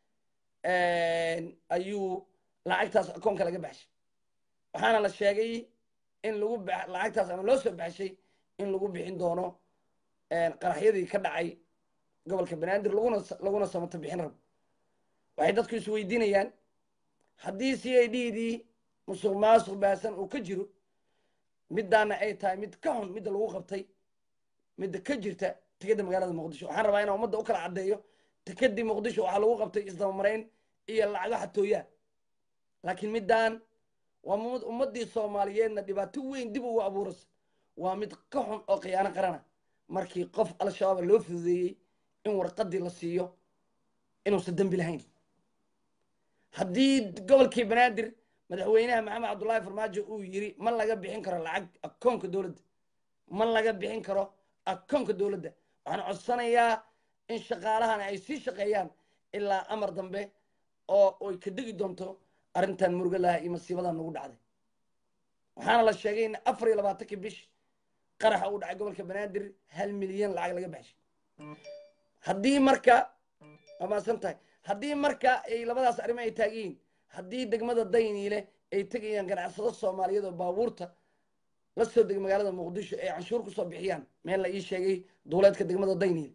ayuu lacagtaas akoonka laga baxshay waxaana la sheegay in lagu lacagtaas ama loo soo baxshay in lagu bixin doono qaraxyadii ka dhacay gobolka banaadir laguna laguna samato bixin rabo waxay dadku isweydiinayaan haddii c a d dii musuq maasuq baasan uu ka jiro middaana ay tahay mid ka xun midda lagu qabtay midda ka jirta tikada magaalada muqdisho waxaan rabaa inaan ummadda u kala caddeeyo tikadii muqdisho waxaa lagu qabtay isdabamarayn iyo lacago xatooyaa laakiin middaan waa ummaddii soomaaliyeedna dhibaato weyn dib ugu abuuraysa waa mid ka xun oo khiyaano qarana markii qof al-shabaaba loo fududeeyey in warqadii la siiyo inuusan dembi lahayn haddii gobolkii banaadir madaxweynaha maxamed cabdullaahi farmaajo uu yiri ma laga bixin karo lacag akoonka dowladda ma laga bixin karo akoonka dowladda waxaan codsanayaa in shaqaalahana ay sii shaqeeyaan ilaa amar dambe oo ay ka degi doonto arrintan murugalaha iyo masiibadan nagu dhacday waxaana la sheegay in afar iyo labaatankii bish qaraxa uu dhacay gobolka banaadir hal milyan lacag laga baxshay haddii marka waa maasan tahay haddii marka ay labadaas arrimo ay taagiyiin haddii degmada dayniile ay tegayaan ganacsado soomaaliyeed oo baabuurta la soo degay magaalada muqdisho ay canshuur kusoo bixiyaan meel la ii sheegay duuleedka degmada dayniile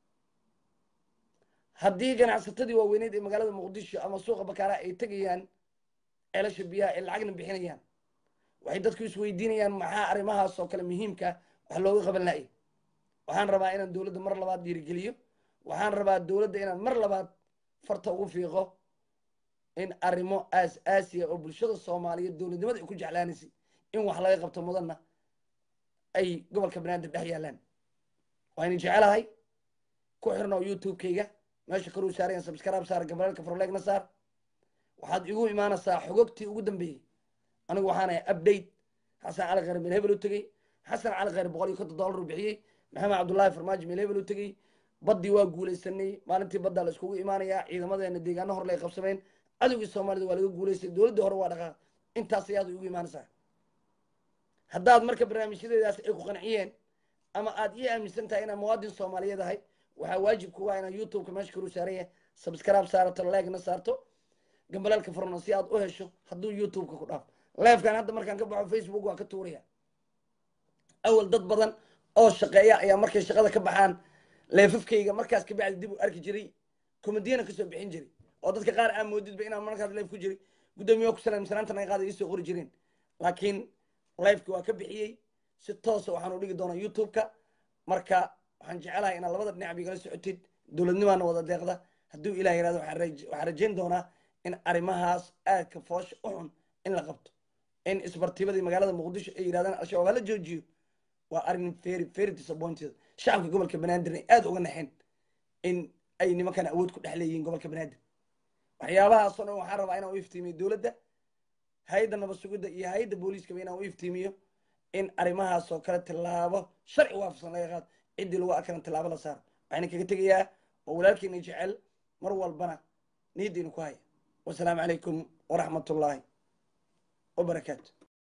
haddii ganacsatadii waaweyneed ee magaalada muqdisho ama suuqa bakaaraha ay tegayaan ceelasha biyaha ay lacagna bixinayaan waxay dadku isweydiinayaan maxaa arrimahaas oo kale muhiimka wax looga qaban lahay waxaan rabaa inaan dowladda mar labaad dhiirigeliyo waxaan rabaa dowladda inaan mar labaad farta ugu fiiqo in arrimo aas aasiya oo bulshada soomaaliyeed dowladnimada ay ku jeclaanaysay in wax laga qabto mudanna ay gobolka banaadir dhex yaalaan waayna jecelahay ku xirno youtube-kayga meesha koruu saarayan subscribe saar gabalaalka farleegna saar waxaad igu imaanaysaa xogogtii ugu dambeeyey anigu waxaan ahay update xasan cali khayr meel hebel u tegey xasan cali khayr boqol iyo konton dollar uu bixiyey maxamed cabdullaahi farmaajo meel hebel u tegey baddii waa guulaysanay maalintii baddaa la iskugu imaanayaa ciidamadeena deegaano hor lay qabsameen cadowgii soomaalida waa laga guulaystay dowladdii hore waa dhaqaaq intaas ayaad igu imaanaysaa haddaad marka barnaamijyadeedaas ay ku qanciyeen ama aad ii aaminsan tahay inaan muwaadin soomaaliyeed ahay waxaa waajib kuga ah inaad youtubeka meesha karu saaran yahay subscribe saarato leegna saarto gambalaalka furno si aad u hesho hadduu youtubeka ku dhaafo leefkan hadda markaan ka baxo facebook waa ka tuuraya awal dad badan oo shaqeeya ayaa markay shaqada ka baxaan leefafkayga markaas kabacdi dib u arki jiray komediyana kasoo bixin jiray oo dadka qaar aa moodidba inaan markaas leef ku jiray guddoomiye ku salaamsanaanta naga qaada iisoo qori jireen laakiin lifeki waa ka bixiyey si toosa waxaan u dhigi doonaa youtube-ka marka waxaan jecelahay inaad labada dhinac igala socotid dowladnimaana wada deeqda hadduu ilah yirahdo waxaan rajayn doonaa in arrimahaas aadka foosha u xun in la qabto in isbartibadii magaalada muqdisho ay yirahdaan al-shabaab hala joojiyo waa arrin very very disappointed shacabka gobolka banaadir ay aada uga naxeen in ay nimankan awood ku dhex leeyihiin gobolka banaadir waxyaabahaasoo dhan waxaan rabaa inaan u iftiimiyo dowladda hay-adda nabad sugidda iyo hay-adda booliiskaba inaan u iftiimiyo in arrimahaasoo kale tillaabo sharci waafaqsan laga qaado ciddii lagu arkaran tillaabo la saaro waxayna kaga tegayaa oo walaalkiina jecel mar walbana niyaddiina ku haya wasalaamu calaykum waraxmat ullaahi wabarakaatu